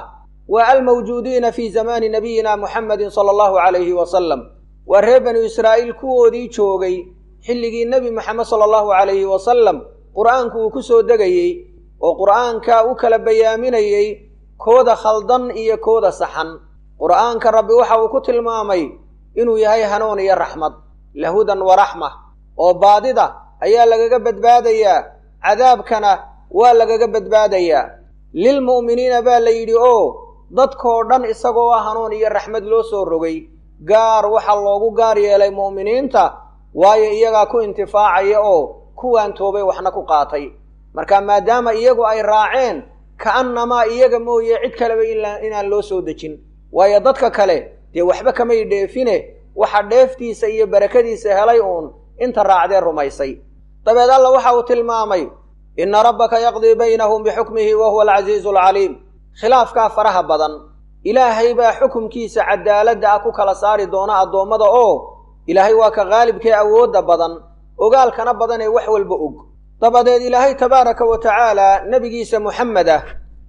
waa almawjuudiina fii zamaani nabiyina muxamedin sala allahu calayhi wasalam waa reer banu israa'iil kuwoodii joogay xilligii nebi moxamed sala allahu calayhi wasalam qur'aanku uu ku soo degayey oo qur'aanka u kala bayaaminayey kooda khaldan iyo kooda saxan qur'aanka rabbi waxa uu ku tilmaamay inuu yahay hanuun iyo raxmad lahudan wa raxma oo baadida ayaa lagaga badbaadayaa cadaabkana waa lagaga badbaadayaa lilmu'miniina baa la yidhi oo dadkoo dhan isagoo ah hanuun iyo raxmad loo soo rogay gaar waxaa loogu gaar yeelay mu'miniinta waayo iyagaa ku intifaacaya oo kuwaan toobay waxna ku qaatay marka maadaama iyagu ay raaceen ka'annamaa iyaga mooye cid kaleba inaan loo soo dejin waayo dadka kale dee waxba kamay dheefine waxa dheeftiisa iyo barakadiisa helay uun inta raacdee rumaysay dabeed alla waxa uu tilmaamay inna rabbaka yaqdii baynahum bixukmihi wa huwa alcasiizu alcaliim khilaafkaa faraha badan ilaahay baa xukumkiisa cadaaladda ah ku kala saari doona addoommada oo ilaahay waa ka qaalibkee awoodda badan ogaalkana badan ee wax walba og dabadeed ilaahay tabaaraka wa tacaala nebigiisa muxamed ah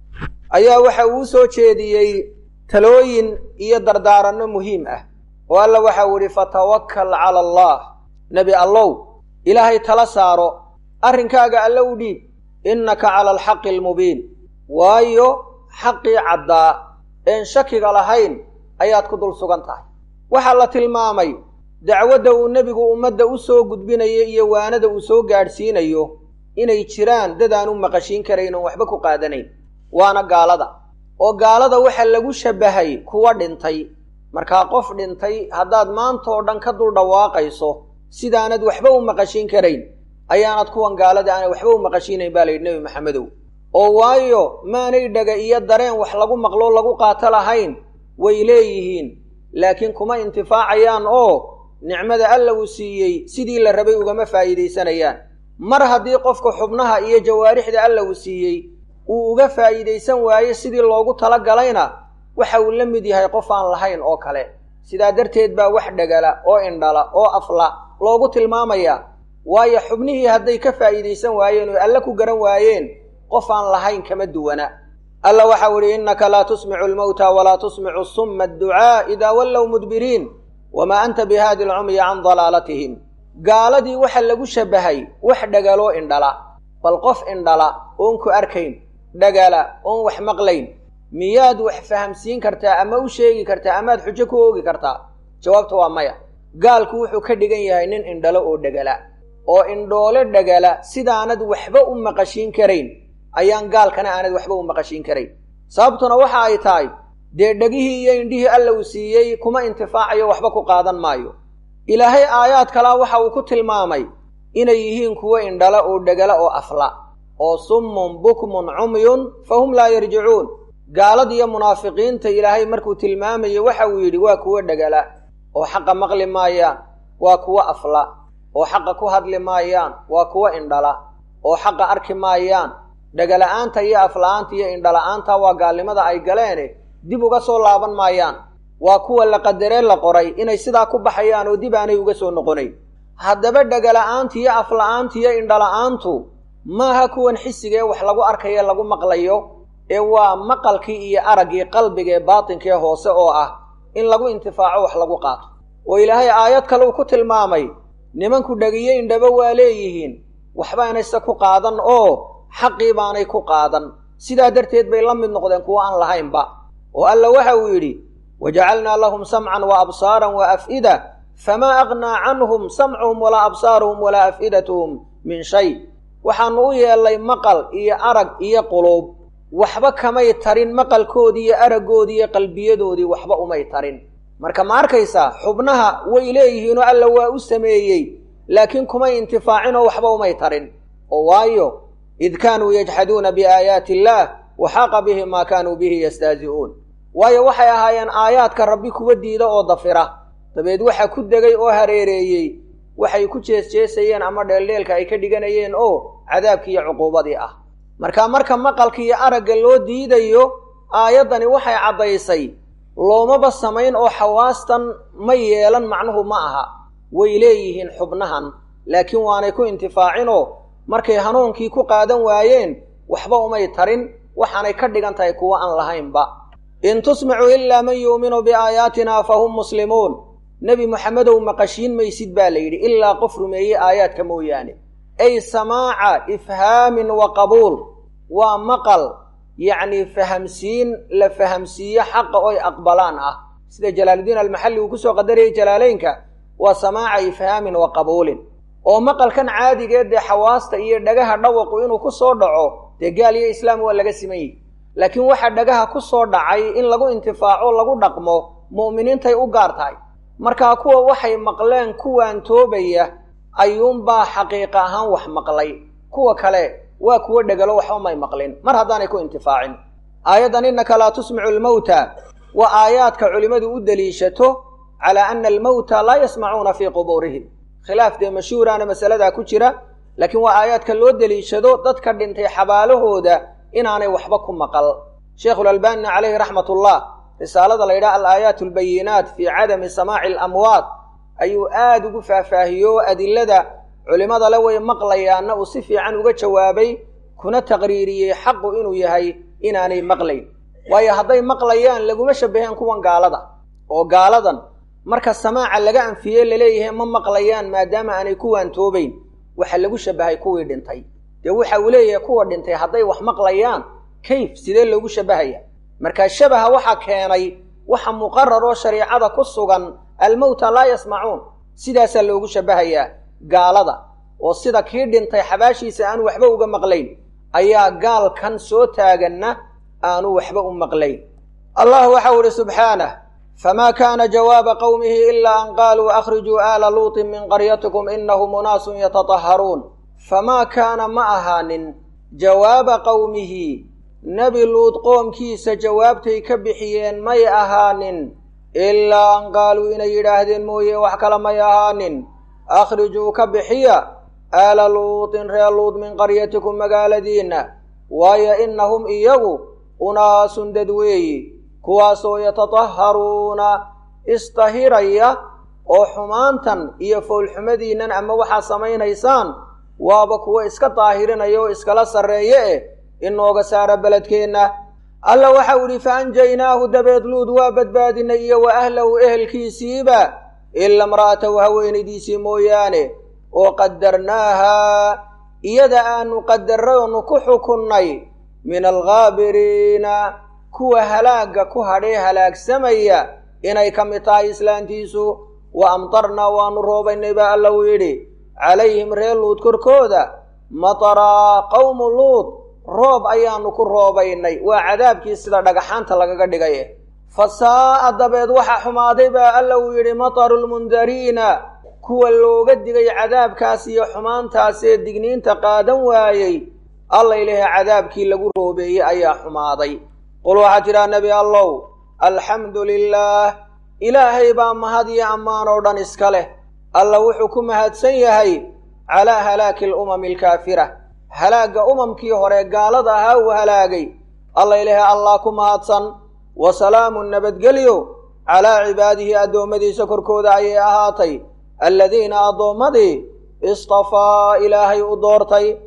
ayaa waxa uu soo jeediyey talooyin iyo dardaaranno muhiim ah oo alla waxau idhi fatawakkal cala allah nebi allow ilaahay tala saaro arrinkaaga alle u dhiib innaka cala alxaqi almubiin waayo xaqii caddaa een shakiga lahayn ayaad ku dul sugan tahay waxaa la tilmaamay dacwadda uu nebigu ummadda u soo gudbinayo iyo waanada uu soo gaadhsiinayo inay jiraan dad aan u maqashiin karayn oon waxba ku qaadanayn waana gaalada oo gaalada waxa lagu shabbahay kuwa dhintay markaa qof dhintay haddaad maantoo dhan ka dul dhawaaqayso sidaanad waxba u maqashiin karayn ayaanad kuwan gaalada aanay waxba u maqashiinayn baa layidhi nebi maxamedow oo waayo maanay dhaga iyo dareen wax lagu maqloo lagu qaato lahayn way leeyihiin laakiin kuma intifaacayaan oo nicmada alla uu siiyey sidii la rabay ugama faa'iidaysanayaan mar haddii qofka xubnaha iyo jawaarixda alla uu siiyey uu uga faa'iidaysan waayo sidii loogu talagalayna waxa uu la mid yahay qof aan lahayn oo kale sidaa darteed baa wax dhagala oo indhala oo afla loogu tilmaamayaa waayo xubnihii hadday ka faa'iidaysan waayeen oo alle ku garan waayeen qof aan lahayn kama duwana alla waxau idhi innaka laa tusmicu almowta walaa tusmicu summa adducaa idaa wallow mudbiriin wamaa anta bihaadi alcumyi can dalaalatihim gaaladii waxa lagu shabbahay wax dhagaloo indhala bal qof indhala oon ku arkayn dhagala oon wax maqlayn miyaad wax fahamsiin kartaa ama u sheegi kartaa amaad xujo ku oogi kartaa jawaabta waa maya gaalku wuxuu ka dhigan yahay nin indhalo oo dhagala oo indhoole dhagala sidaanad waxba u maqashiin karayn ayaan gaalkana aanad waxba u maqashiin karayn sababtuna waxa ay tahay dee dhegihii iyo indhihii alla uu siiyey kuma intifaacayo waxba ku qaadan maayo ilaahay aayaad kalaa waxa uu ku tilmaamay inay yihiin kuwo indhala oo dhagala oo afla oo summun bukmun cumyun fa hum laa yarjicuun gaaladiiyo munaafiqiinta ilaahay markuu tilmaamayo waxa uu yidhi waa kuwo dhagala oo xaqa maqli maayaan waa kuwo afla oo xaqa ku hadli maayaan waa kuwo indhala oo xaqa arki maayaan dhagala'aanta iyo afla'aanta iyo indhala'aanta waa gaalnimada ay galeene dib uga soo laaban maayaan waa kuwa la qadaree la qoray inay sidaa ku baxayaan oo dib aanay uga soo noqonayn haddaba dhagala'aanta iyo afla'aanta iyo indhala'aantu maaha kuwan xisiga ee wax lagu arkayo lagu maqlayo ee waa maqalkii iyo araggii qalbigaee baatinkee hoose oo ah in lagu intifaaco wax lagu qaato oo ilaahay aayad kale uu ku tilmaamay nimanku dhagiyo indhaba waa leeyihiin waxbaanayse ku qaadan oo xaqii baanay ku qaadan sidaa darteed bay la mid noqdeen kuwo aan lahaynba oo alla waxa uu yidhi wajacalnaa lahum samcan wa absaaran wa af'ida famaa aqnaa canhum samcuhum walaa absaaruhum walaa af'idatuhum min shay waxaannu u yeellay maqal iyo arag iyo quluub waxba kamay tarin maqalkoodii iyo araggoodii iyo qalbiyadoodii waxba umay tarin marka ma arkaysaa xubnaha way leeyihiinoo alla waa u sameeyey laakiin kumay intifaacinoo waxba umay tarin oo waayo id kaanuu yajxaduuna biaayaati illaah wa xaaqa bihim maa kaanuu bihi yastahzi'uun waayo waxay ahaayeen aayaadka rabbi kuwa diida oo dafira dabeed waxa ku degay oo hareereeyey waxay ku jeesjeesayeen ama dheeldheelka ay ka dhiganayeen oo cadaabkii iyo cuquubadii ah marka marka maqalka iyo aragga loo diidayo aayaddani waxay caddaysay loomaba samayn oo xawaastan ma yeelan macnuhu ma aha way leeyihiin xubnahan laakiin waanay ku intifaacinoo markay hanuunkii ku qaadan waayeen waxba umay tarin waxaanay ka dhigan tahay kuwo aan lahaynba in tusmicuu ilaa man yuuminu biaayaatina fahum muslimuun nebi moxamedow maqashiin maysid baa la yidhi ilaa qof rumeeye aayaadka mooyaane ay samaaca ifhaamin wa qabuul waa maqal yacnii fahamsiin la fahamsiiyo xaqa oy aqbalaan ah sida jalaaludiin almaxalli uu kusoo qadarayay jalaaleynka waa samaaca ifhaamin wa qabuulin oo maqalkan caadigeed dee xawaasta iyo dhagaha dhawaqu inuu ku soo dhaco dee gaal iyo islaam waa laga siman yihi laakiin waxa dhagaha ku soo dhacay in lagu intifaaco lagu dhaqmo mu'miniintay u gaar tahay markaa kuwa waxay maqleen kuwaan toobaya ayuunbaa xaqiiqa ahaan wax maqlay kuwa kale waa kuwo dhegalo waxba may maqlin mar haddaanay ku intifaacin aayaddan innaka laa tusmicu almawta waa aayaadka culimmadu u deliishato calaa ana almawta laa yasmacuuna fii qubuurihim khilaaf dee mashhuuraana masaladaa ku jira laakiin waa aayaadka loo deliishado dadka dhintay xabaalahooda inaanay waxba ku maqal sheikhulalbaanina calayhi raxmatullah risaalada la yidhaha alaayaat albayinaat fii cadami samaaci alamwaad ayuu aada ugu faahfaahiyo adilada culimmada le way maqlayaanna uu si fiican uga jawaabay kuna taqriiriyey xaqu inuu yahay inaanay maqlayn waayo hadday maqlayaan laguma shabbaheen kuwan gaalada oo gaaladan marka samaaca laga anfiye laleeyahay ma maqlayaan maadaama aanay kuwaan toobayn waxa lagu shabbahay kuwii dhintay dee waxa uu leeyahay kuwa dhintay hadday wax maqlayaan kayf sidee loogu shabbahaya markaa shabaha waxa keenay waxa muqarar oo shariicada ku sugan almowta laa yasmacuun sidaasaa loogu shabbahayaa gaalada oo sida kii dhintay xabaashiisa aanu waxba uga maqlayn ayaa gaalkan soo taaganna aanu waxba u maqlayn allah waxau ihi subxaanah famaa kaana jawaaba qowmihi ilaa an qaaluu akhrijuu aala luutin min qaryatikum inahum unaasun yatatahharuun famaa kaana ma ahaanin jawaaba qowmihi nebi luud qoomkiisa jawaabtay ka bixiyeen may ahaanin ilaa an qaaluu inay yidhaahdeen mooye wax kale may ahaanin akhrijuu ka bixiya aala luutin reer luud min qaryatikum magaaladiinna waayo innahum iyagu unaasun dad weeyi kuwaasoo yatatahharuuna istahiraya oo xumaantan iyo foolxumadiinnan ama waxaad samaynaysaan waaba kuwo iska daahirinaya oo iskala sarreeye eh inooga saara beledkeenna alla waxau idhi fa anjaynaahu dabeed luud waa badbaadinay iyo wa ahlahu ehelkiisiiba ila imra'atahu haweenaydiisii mooyaane oo qadarnaahaa iyada aanu qadarray oonu ku xukunnay min alghaabiriina kuwa halaagga ku hadhee halaagsamaya inay ka mid tahay islaantiisu wa amtarnaa waanu roobaynay baa alla uu yidhi calayhim reer luud korkooda mataraa qawmu luud roob ayaanu ku roobaynay waa cadaabkii sida dhagaxaanta lagaga dhigay fa saa'a dabeed waxa xumaaday baa alla uu yidhi mataru lmundariina kuwa looga digay cadaabkaas iyo xumaantaasee digniinta qaadan waayey alla ilahay cadaabkii lagu roobeeyey ayaa xumaaday qul waxaa tidhaha nebi allow alxamdu lilaah ilaahay baa mahad iyo ammaan oo dhan iska leh alla wuxuu ku mahadsan yahay calaa halaaki alumami alkaafira halaagga umamkii hore gaalada ahaa uu halaagay alla ilaahay allah ku mahadsan wa salaamun nabadgelyo calaa cibaadihi addoommadiisa korkooda ayay ahaatay alladiina addoommadii istafaa ilaahay u doortay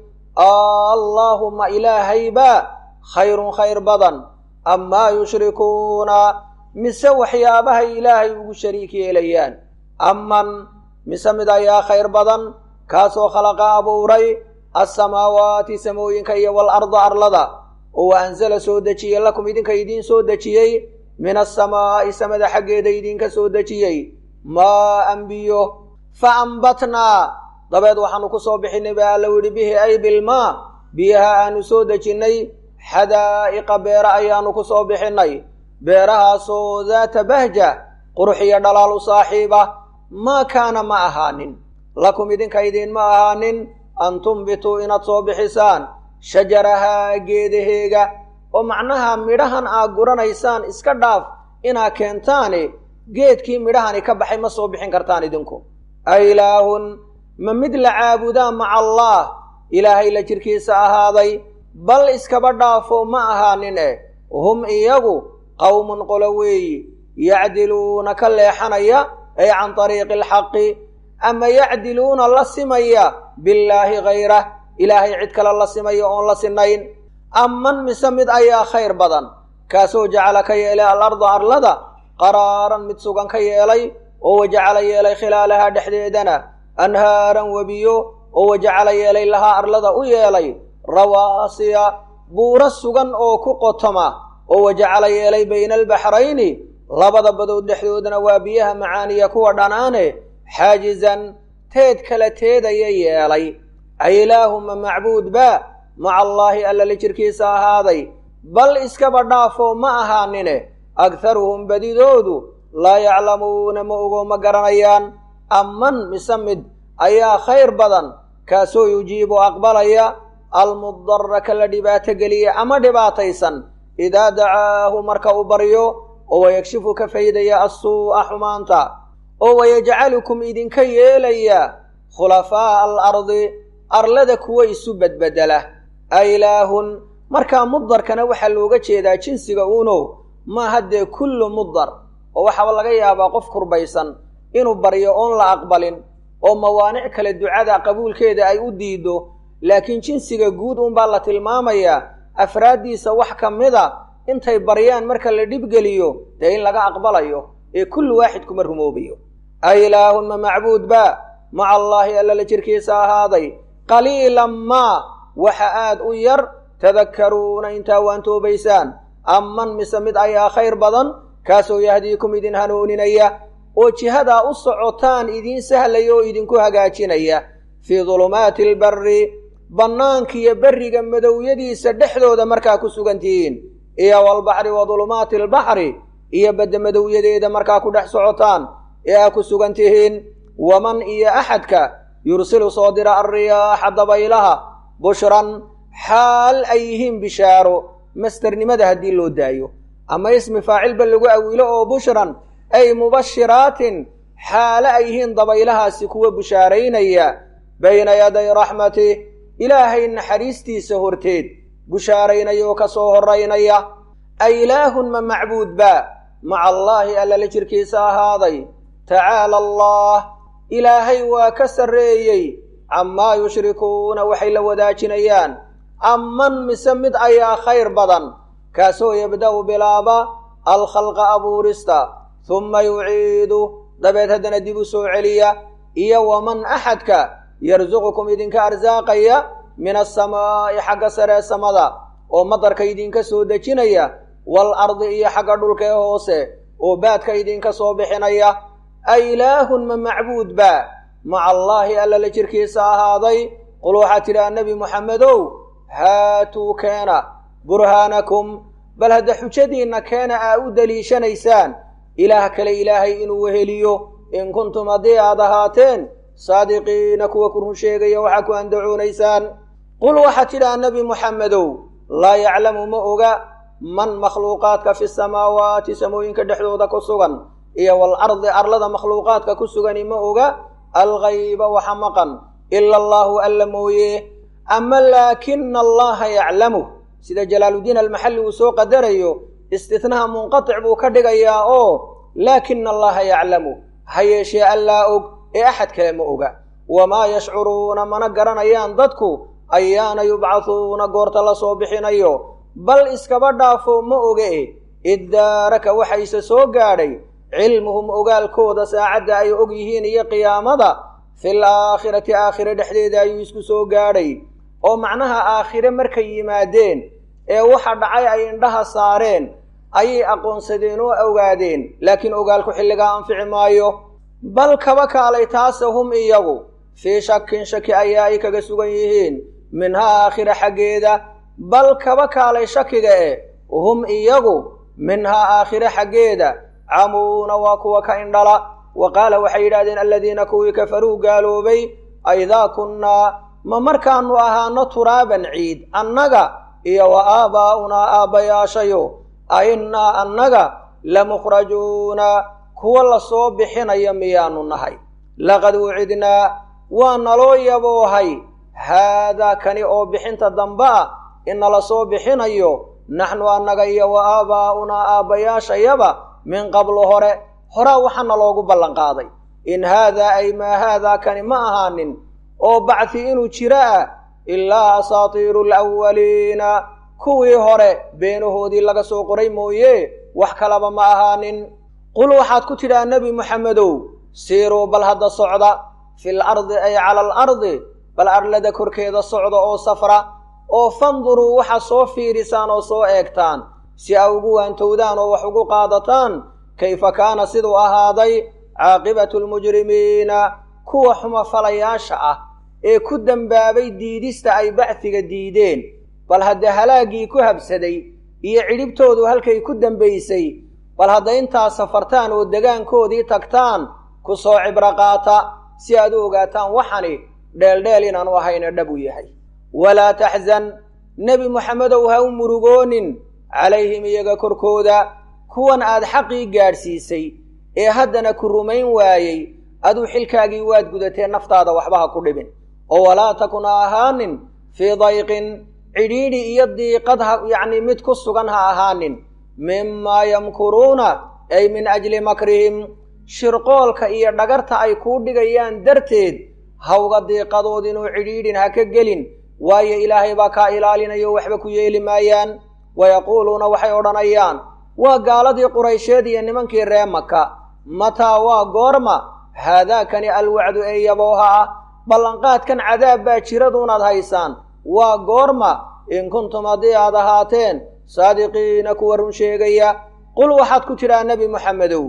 allaahumma ilaahaybaa khayrun khayr badan amaa yushrikuuna mise waxyaabahay ilaahay ugu shariik yeelayaan aman mise mid ayaa khayr badan kaasoo khalaqa abuuray alsamaawaati samooyinka iyo waalarda arlada oo wa anzala soo dejiyey lakum idinka idiin soo dejiyey min asamaa'i samada xaggeeda idinka soo dejiyey maa an biyo fa ambatnaa dabeed waxaanu ku soo bixinay baa alla yidhi bihi ay bilmaa biyaha aanu soo dejinnay xadaa'iqa beera ayaanu ku soo bixinnay beerahaasoo daata bahja qurux iyo dhalaal u saaxiiba maa kaana ma ahaanin lakum idinka idiinma ahaanin an tumbituu inaad soo bixisaan shajarahaa geedaheega oo macnaha midhahan aad guranaysaan iska dhaaf inaad keentaane geedkii midhahani ka baxay ma soo bixin kartaan idinku ailaahun ma mid la caabudaa maca allaah ilaahay la jirkiisa ahaaday bal iskaba dhaafo ma ahaanin eh hum iyagu qowmun qolo weeyi yacdiluuna ka leexanaya ay can tariiqi alxaqi ama yacdiluuna la simaya billaahi hayrah ilaahay cid kale la simaya oon la sinayn aman mise mid ayaa khayr badan kaasoo jacala ka yeelay alarda arlada qaraaran mid sugan ka yeelay oo wajacala yeelay khilaalahaa dhexdeedana anhaaran webiyo oo wajacala yeelay lahaa arlada u yeelay rawaasiya buuro sugan oo ku qotoma oo wajacala yeelay bayna albaxrayni labada badood dhexdoodana waa biyaha macaaniya kuwa dhanaane xaajizan teed kala teedaya yeelay ailaahuma macbuud baa maca allaahi alla la jirkiisa ahaaday bal iskaba dhaafoo ma ahaanine agharuhum badidoodu laa yaclamuuna ma ogo ma garanayaan amman mise mid ayaa khayr badan kaasoo yujiibu aqbalaya almudara ka la dhibaato geliya ama dhibaataysan idaa dacaahu marka uu baryo oo wayagshifu ka faydaya assuu'a xumaanta oo wayajcalukum idinka yeelaya khulafaa'a alardi arlada kuwa isu bedbedela ailaahun markaa mudarkana waxaa looga jeedaa jinsiga uuno maaha dee kullu mudar oo waxaaba laga yaabaa qof kurbaysan inuu baryo oon la aqbalin oo mawaanic kale ducada qabuulkeeda ay u diido laakiin jinsiga guud unbaa la tilmaamayaa afraaddiisa wax ka mida intay baryaan marka la dhibgeliyo dee in laga aqbalayo ee kullu waaxid kuma rumoobayo ailaahun ma macbuud baa maca allaahi alla la jirkiisa ahaaday qaliilan maa waxa aad u yar tadakkaruuna intaa waan toobaysaan amman mise mid ayaa khayr badan kaasoo yahdiikum idin hanuuninaya oo jihadaa u socotaan idiin sahlaya oo idinku hagaajinaya fii dulumaati albarri bannaankiiyo berriga madowyadiisa dhexdooda markaa ku sugan tihiin iyo walbaxri wa dulumaati albaxri iyo badda madowyadeeda markaa ku dhex socotaan ee aa ku sugan tihiin waman iyo axadka yursilu soo dira alriyaaxa dabaylaha bushran xaal ay yihiin bishaaro masternimada haddii loo daayo ama ismi faacilba lagu awilo oo bushran ay mubashiraatin xaale ay yihiin dabaylahaasi kuwa bushaaraynaya bayna yaday raxmatih ilaahay naxariistiisa horteed bushaaraynaya oo ka soo horraynaya ailaahun ma macbuud baa maca allaahi alla la jirkiisa ahaaday tacaala allah ilaahay waa ka sarreeyey camaa yushrikuuna waxay la wadaajinayaan amman mise mid ayaa khayr badan kaasoo yabda'u bilaaba alkhalqa abuurista humma yuciidu dabeed haddana dib u soo celiya iyo waman axadka yarsuqukum idinka arsaaqaya min asamaa'i xagga saree samada oo madarka idinka soo dejinaya wal ardi iyo xagga dhulka ee hoose oo baadka idinka soo bixinaya ailaahun ma macbuud baa maca allaahi alla la jirkiisa ahaaday qul waxaa tidhaha nebi moxamedow haatuu keena burhaanakum bal hadda xujadiinna keena aa u deliishanaysaan ilaah kale ilaahay inuu weheliyo in kuntum haddii aad ahaateen saadiqiina kuwa ku run sheegaya waxaa ku andacoonaysaan qul waxaa tidhaha nebi moxamedow laa yaclamu ma oga man makhluuqaadka fi samaawaati samooyinka dhexdooda ku sugan iyo walardi arlada makhluuqaadka ku sugani ma oga alghayba waxa maqan ila allaahu alla mooye ama laakina allaha yaclamu sida jalaaluddiin almaxalli uu soo qadarayo istitnaha munqatic buu ka dhigayaa oo laakina allaha yaclamu ha yeeshee allaa og ee axad kale ma oga wamaa yashcuruuna mana garanayaan dadku ayaana yubcahuuna goorta la soo bixinayo bal iskaba dhaafo ma oge iddaaraka waxayse soo gaadhay cilmuhum ogaalkooda saacadda ay og yihiin iyo qiyaamada fil aakhirati aakhire dhexdeeda ayuu isku soo gaadhay oo macnaha aakhire markay yimaadeen ee waxa dhacay ay indhaha saareen ayay aqoonsadeen oo ogaadeen laakiin ogaalku xilligaa anfici maayo bal kaba kaalay taase hum iyagu fii shakin shaki ayaa ay kaga sugan yihiin minhaa aakhira xaggeeda bal kaba kaalay shakiga eh hum iyagu minhaa aakhire xaggeeda camuuna waa kuwa ka indhala wa qaala waxay yidhahdeen aladiina kuwii kafaruu gaaloobay aidaa kunnaa ma markaannu ahaano turaaban ciid annaga iyo wa aabaa'unaa aabbayaashayo a innaa annaga lamukhrajuuna kuwa la soo bixinaya miyaanu nahay laqad wucidnaa waa naloo yaboohay haadaa kani oo bixinta dambe ah inala soo bixinayo naxnu annaga iyo wa aabaa'unaa aabbayaashayaba min qablu hore horaa waxaana loogu ballanqaaday in haadaa ay maa haadaa kani ma ahaanin oo bacdi inuu jiro ah ilaa asaatiiru alawwaliina kuwii hore beenahoodii laga soo qoray mooye wax kalaba ma ahaanin qul waxaad ku tidhaa nebi moxamedow siiruu bal hadda socda fil ardi ay cala al ardi bal arlada korkeeda socda oo safra oo fanduruu waxaad soo fiirisaan oo soo eegtaan si a ugu waantowdaan oo wax ugu qaadataan kayfa kaana siduu ahaaday caaqibatu lmujrimiina kuwa xumafalayaasha ah ee ku dembaabay diidista ay bacfiga diideen bal haddee halaaggii ku habsaday iyo cidhibtoodu halkay ku dembaysay bal hadda intaad safartaan oo degaankoodii tagtaan ku soo cibro qaata si aad u ogaataan waxani dheeldheel inaanu ahayna dhab u yahay walaa taxzan nebi moxamedow ha u murugoonin calayhim iyaga korkooda kuwan aad xaqii gaadhsiisay ee haddana ku rumayn waayey aduu xilkaagii waad gudatee naftaada waxba ha ku dhibin oo walaa takun ha ahaanin fii dayqin cidhiidhi iyo diiqad ha yacnii mid ku sugan ha ahaanin mimaa yamkuruuna ay min ajli makrihim shirqoolka iyo dhagarta ay kuu dhigayaan darteed hawga diiqadood inuu cidhiidhin ha ka gelin waayo ilaahay baa kaa ilaalinayo waxba ku yeeli maayaan wayaquuluuna waxay odhanayaan waa gaaladii quraysheed iyo nimankii ree maka mataa waa goorma haadaakani alwacdu ee yabooha ah ballanqaadkan cadaab baa jiraduunaad haysaan waa goorma in kuntum haddii aad ahaateen saadiqiina kuwa run sheegaya qul waxaad ku tidhaa nebi moxamedow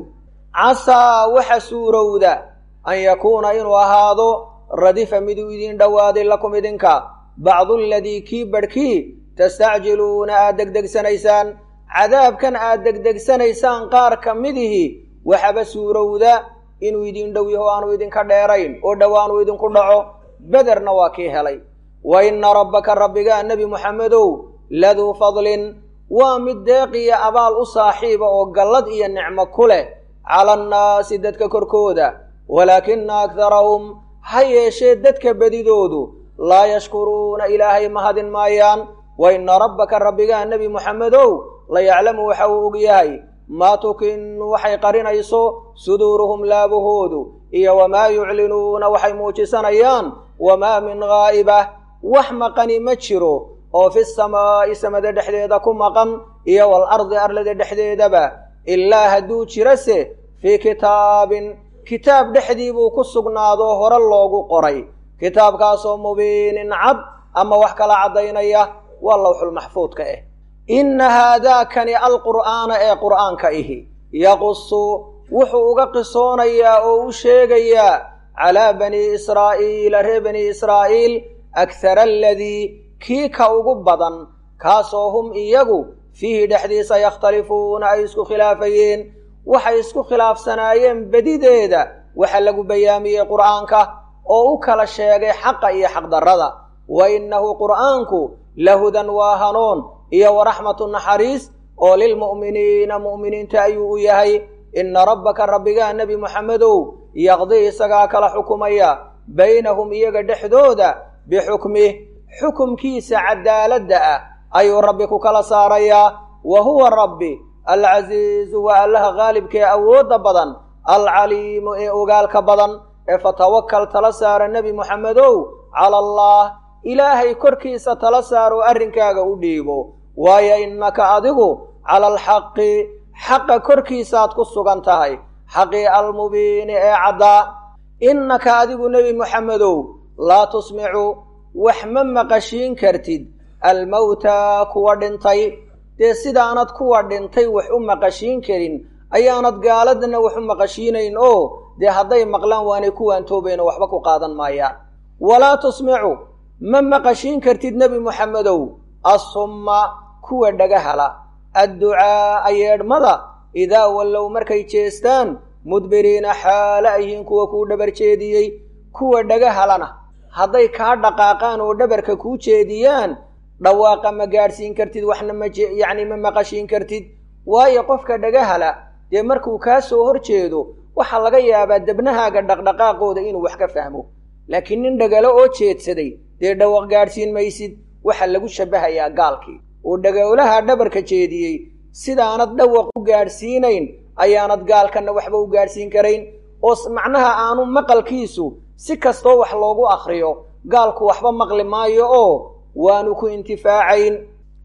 casaa waxa suurowda an yakuuna inuu ahaado radifa miduu idiin dhowaaday lakum idinka bacdu aladii kii badhkii tastacjiluuna aad degdegsanaysaan cadaabkan aad degdegsanaysaan qaar ka midihii waxaba suurowda inuu idiin dhow yaho aanu idinka dheerayn oo dhowaanuu idinku dhaco bederna waa kii helay wa inna rabbaka rabbigaa nebi moxamedow laduu fadlin waa mid deeqiya abaal u saaxiiba oo gallad iyo nicmo ku leh cala annaasi dadka korkooda walaakina akharahum ha yeeshee dadka bedidoodu laa yashkuruuna ilaahay mahadin maayaan wa inna rabbaka rabbigaa nebi moxamedow la yaclamu waxa uu og yahay maa tukinu waxay qarinayso suduuruhum laabahoodu iyo wamaa yuclinuuna waxay muujisanayaan wamaa min ghaa'ibah wax maqani ma jiro oo fi samaa'i samada dhexdeeda ku maqan iyo waalardi arlada dhexdeedaba ilaa hadduu jirase fii kitaabin kitaab dhexdii buu ku sugnaadoo hore loogu qoray kitaabkaasoo mubiinin cad ama wax kala caddaynaya waa lawxulmaxfuudka ah inna haadaakani alqur'aana ee qur'aanka ihi yaqusu wuxuu uga qisoonayaa oo u sheegayaa calaa banii israa'iila reer banii israa'iil akhara aladii kii ka ugu badan kaasoo hum iyagu fiihi dhexdiisa yakhtalifuuna ay isku khilaafayeen waxay isku khilaafsanaayeen bedideeda waxa lagu bayaamiyey qur'aanka oo u kala sheegay xaqa iyo xaqdarrada wa innahu qur'aanku lahudan waa hanuun iyo waraxmatu naxariis oo lilmu'miniina mu'miniinta ayuu u yahay inna rabbaka rabbigaa nebi moxamedow yaqdii isagaa kala xukumaya baynahum iyaga dhexdooda bixukmih xukumkiisa cadaaladda ah ayuu rabbi ku kala saarayaa wa huwa rabbi alcasiizu waa allaha qaalibkee awoodda badan alcaliimu ee ogaalka badan ee fatawakal tala saara nebi moxamedow cala allah ilaahay korkiisa tala saaroo arrinkaaga u dhiibo waayo innaka adigu cala alxaqi xaqa korkiisaad ku sugan tahay xaqii almubiini ee caddaa innaka adigu nebi moxamedow laa tusmicu wax ma maqashiin kartid almawtaa kuwa dhintay dee sidaanad kuwa dhintay wax u maqashiin karin ayaanad gaaladana wax u maqashiinayn oo dee hadday maqlaan waanay kuwaan toobayno waxba ku qaadan maayaan walaa tusmicu ma maqashiin kartid nebi moxamedow assumma kuwa dhagahala adducaa'a yeedhmada idaa wallow markay jeestaan mudbiriina xaale ayhiin kuwa kuu dhabar jeediyey kuwa dhagahalana hadday kaa dhaqaaqaan oo dhabarka kuu jeediyaan dhawaaqa ma gaadhsiin kartid waxna ma yacni ma maqashiin kartid waayo qofka dhagahala dee markuu kaa soo hor jeedo waxaa laga yaabaa debnahaaga dhaqdhaqaaqooda inuu wax ka fahmo laakiin nin dhagalo oo jeedsaday dee dhawaaq gaadhsiin maysid waxaa lagu shabbahayaa gaalkii oo dhagowlaha dhabarka jeediyey sidaanad dhawaq u gaadhsiinayn ayaanad gaalkanna waxba u gaadhsiin karayn oo macnaha aanu maqalkiisu si kastoo wax loogu akhriyo gaalku waxba maqli maayo oo waanu ku intifaacayn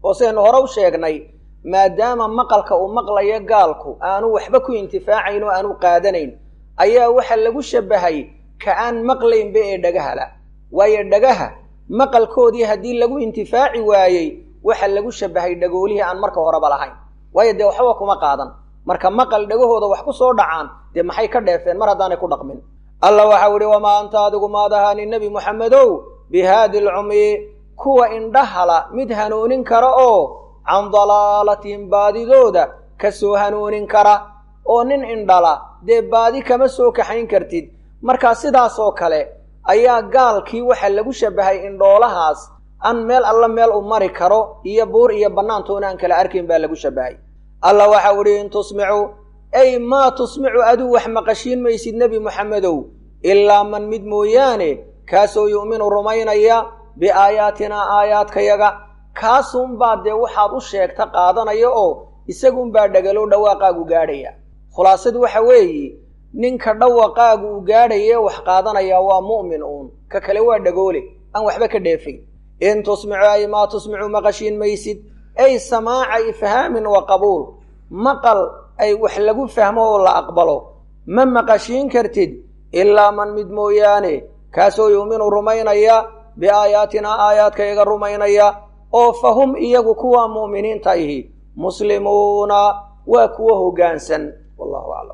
oo sidaynu hore u sheegnay maadaama maqalka uu maqlayo gaalku aanu waxba ku intifaacayn oo aanu qaadanayn ayaa waxaa lagu shabbahay ka aan maqlaynba ee dhagahala waayo dhagaha maqalkoodii haddii lagu intifaaci waayey waxaa lagu shabbahay dhagoolihii aan marka horeba lahayn waayo dee waxba kuma qaadan marka maqal dhagahooda wax ku soo dhacaan dee maxay ka dheefeen mar haddaanay ku dhaqmin alla waxau ihi wamaa anta adigu maad ahaanin nebi moxamedow bihaadi lcumyi kuwa indhahala mid hanuunin kara oo can dalaalatihim baadidooda ka soo hanuunin kara oo nin indhala dee baadi kama soo kaxayn kartid markaa sidaasoo kale ayaa gaalkii waxaa lagu shabbahay indhoolahaas an meel alla meel u mari karo iyo buur iyo bannaantoona aan kala arkayn baa lagu shabbahay alla waxau idhi in tusmicu ay maa tusmicu aduu wax maqashiin maysid nebi moxamedow ilaa man mid mooyaane kaasoo yu'minu rumaynaya biaayaatinaa aayaadkayaga kaasunbaa dee waxaad u sheegta qaadanaya oo isagunbaa dhagalow dhawaaqaagu gaadhaya khulaasadu waxa weeye ninka dhawaqaagu uu gaadhaye wax qaadanaya waa mu'min uun ka kale waa dhagoole aan waxba ka dheefayn in tusmicu ay maa tusmicu maqashiin maysid ay samaaca ifhaamin wa qabuul maqal ay wax lagu fahmo oo la aqbalo ma maqashiin kartid ilaa man mid mooyaane kaasoo yu'minu rumaynaya biaayaatinaa aayaadkayaga rumaynaya oo fa hum iyagu kuwa mu'miniinta ihi muslimuuna waa kuwa hoggaansan wallahu aclam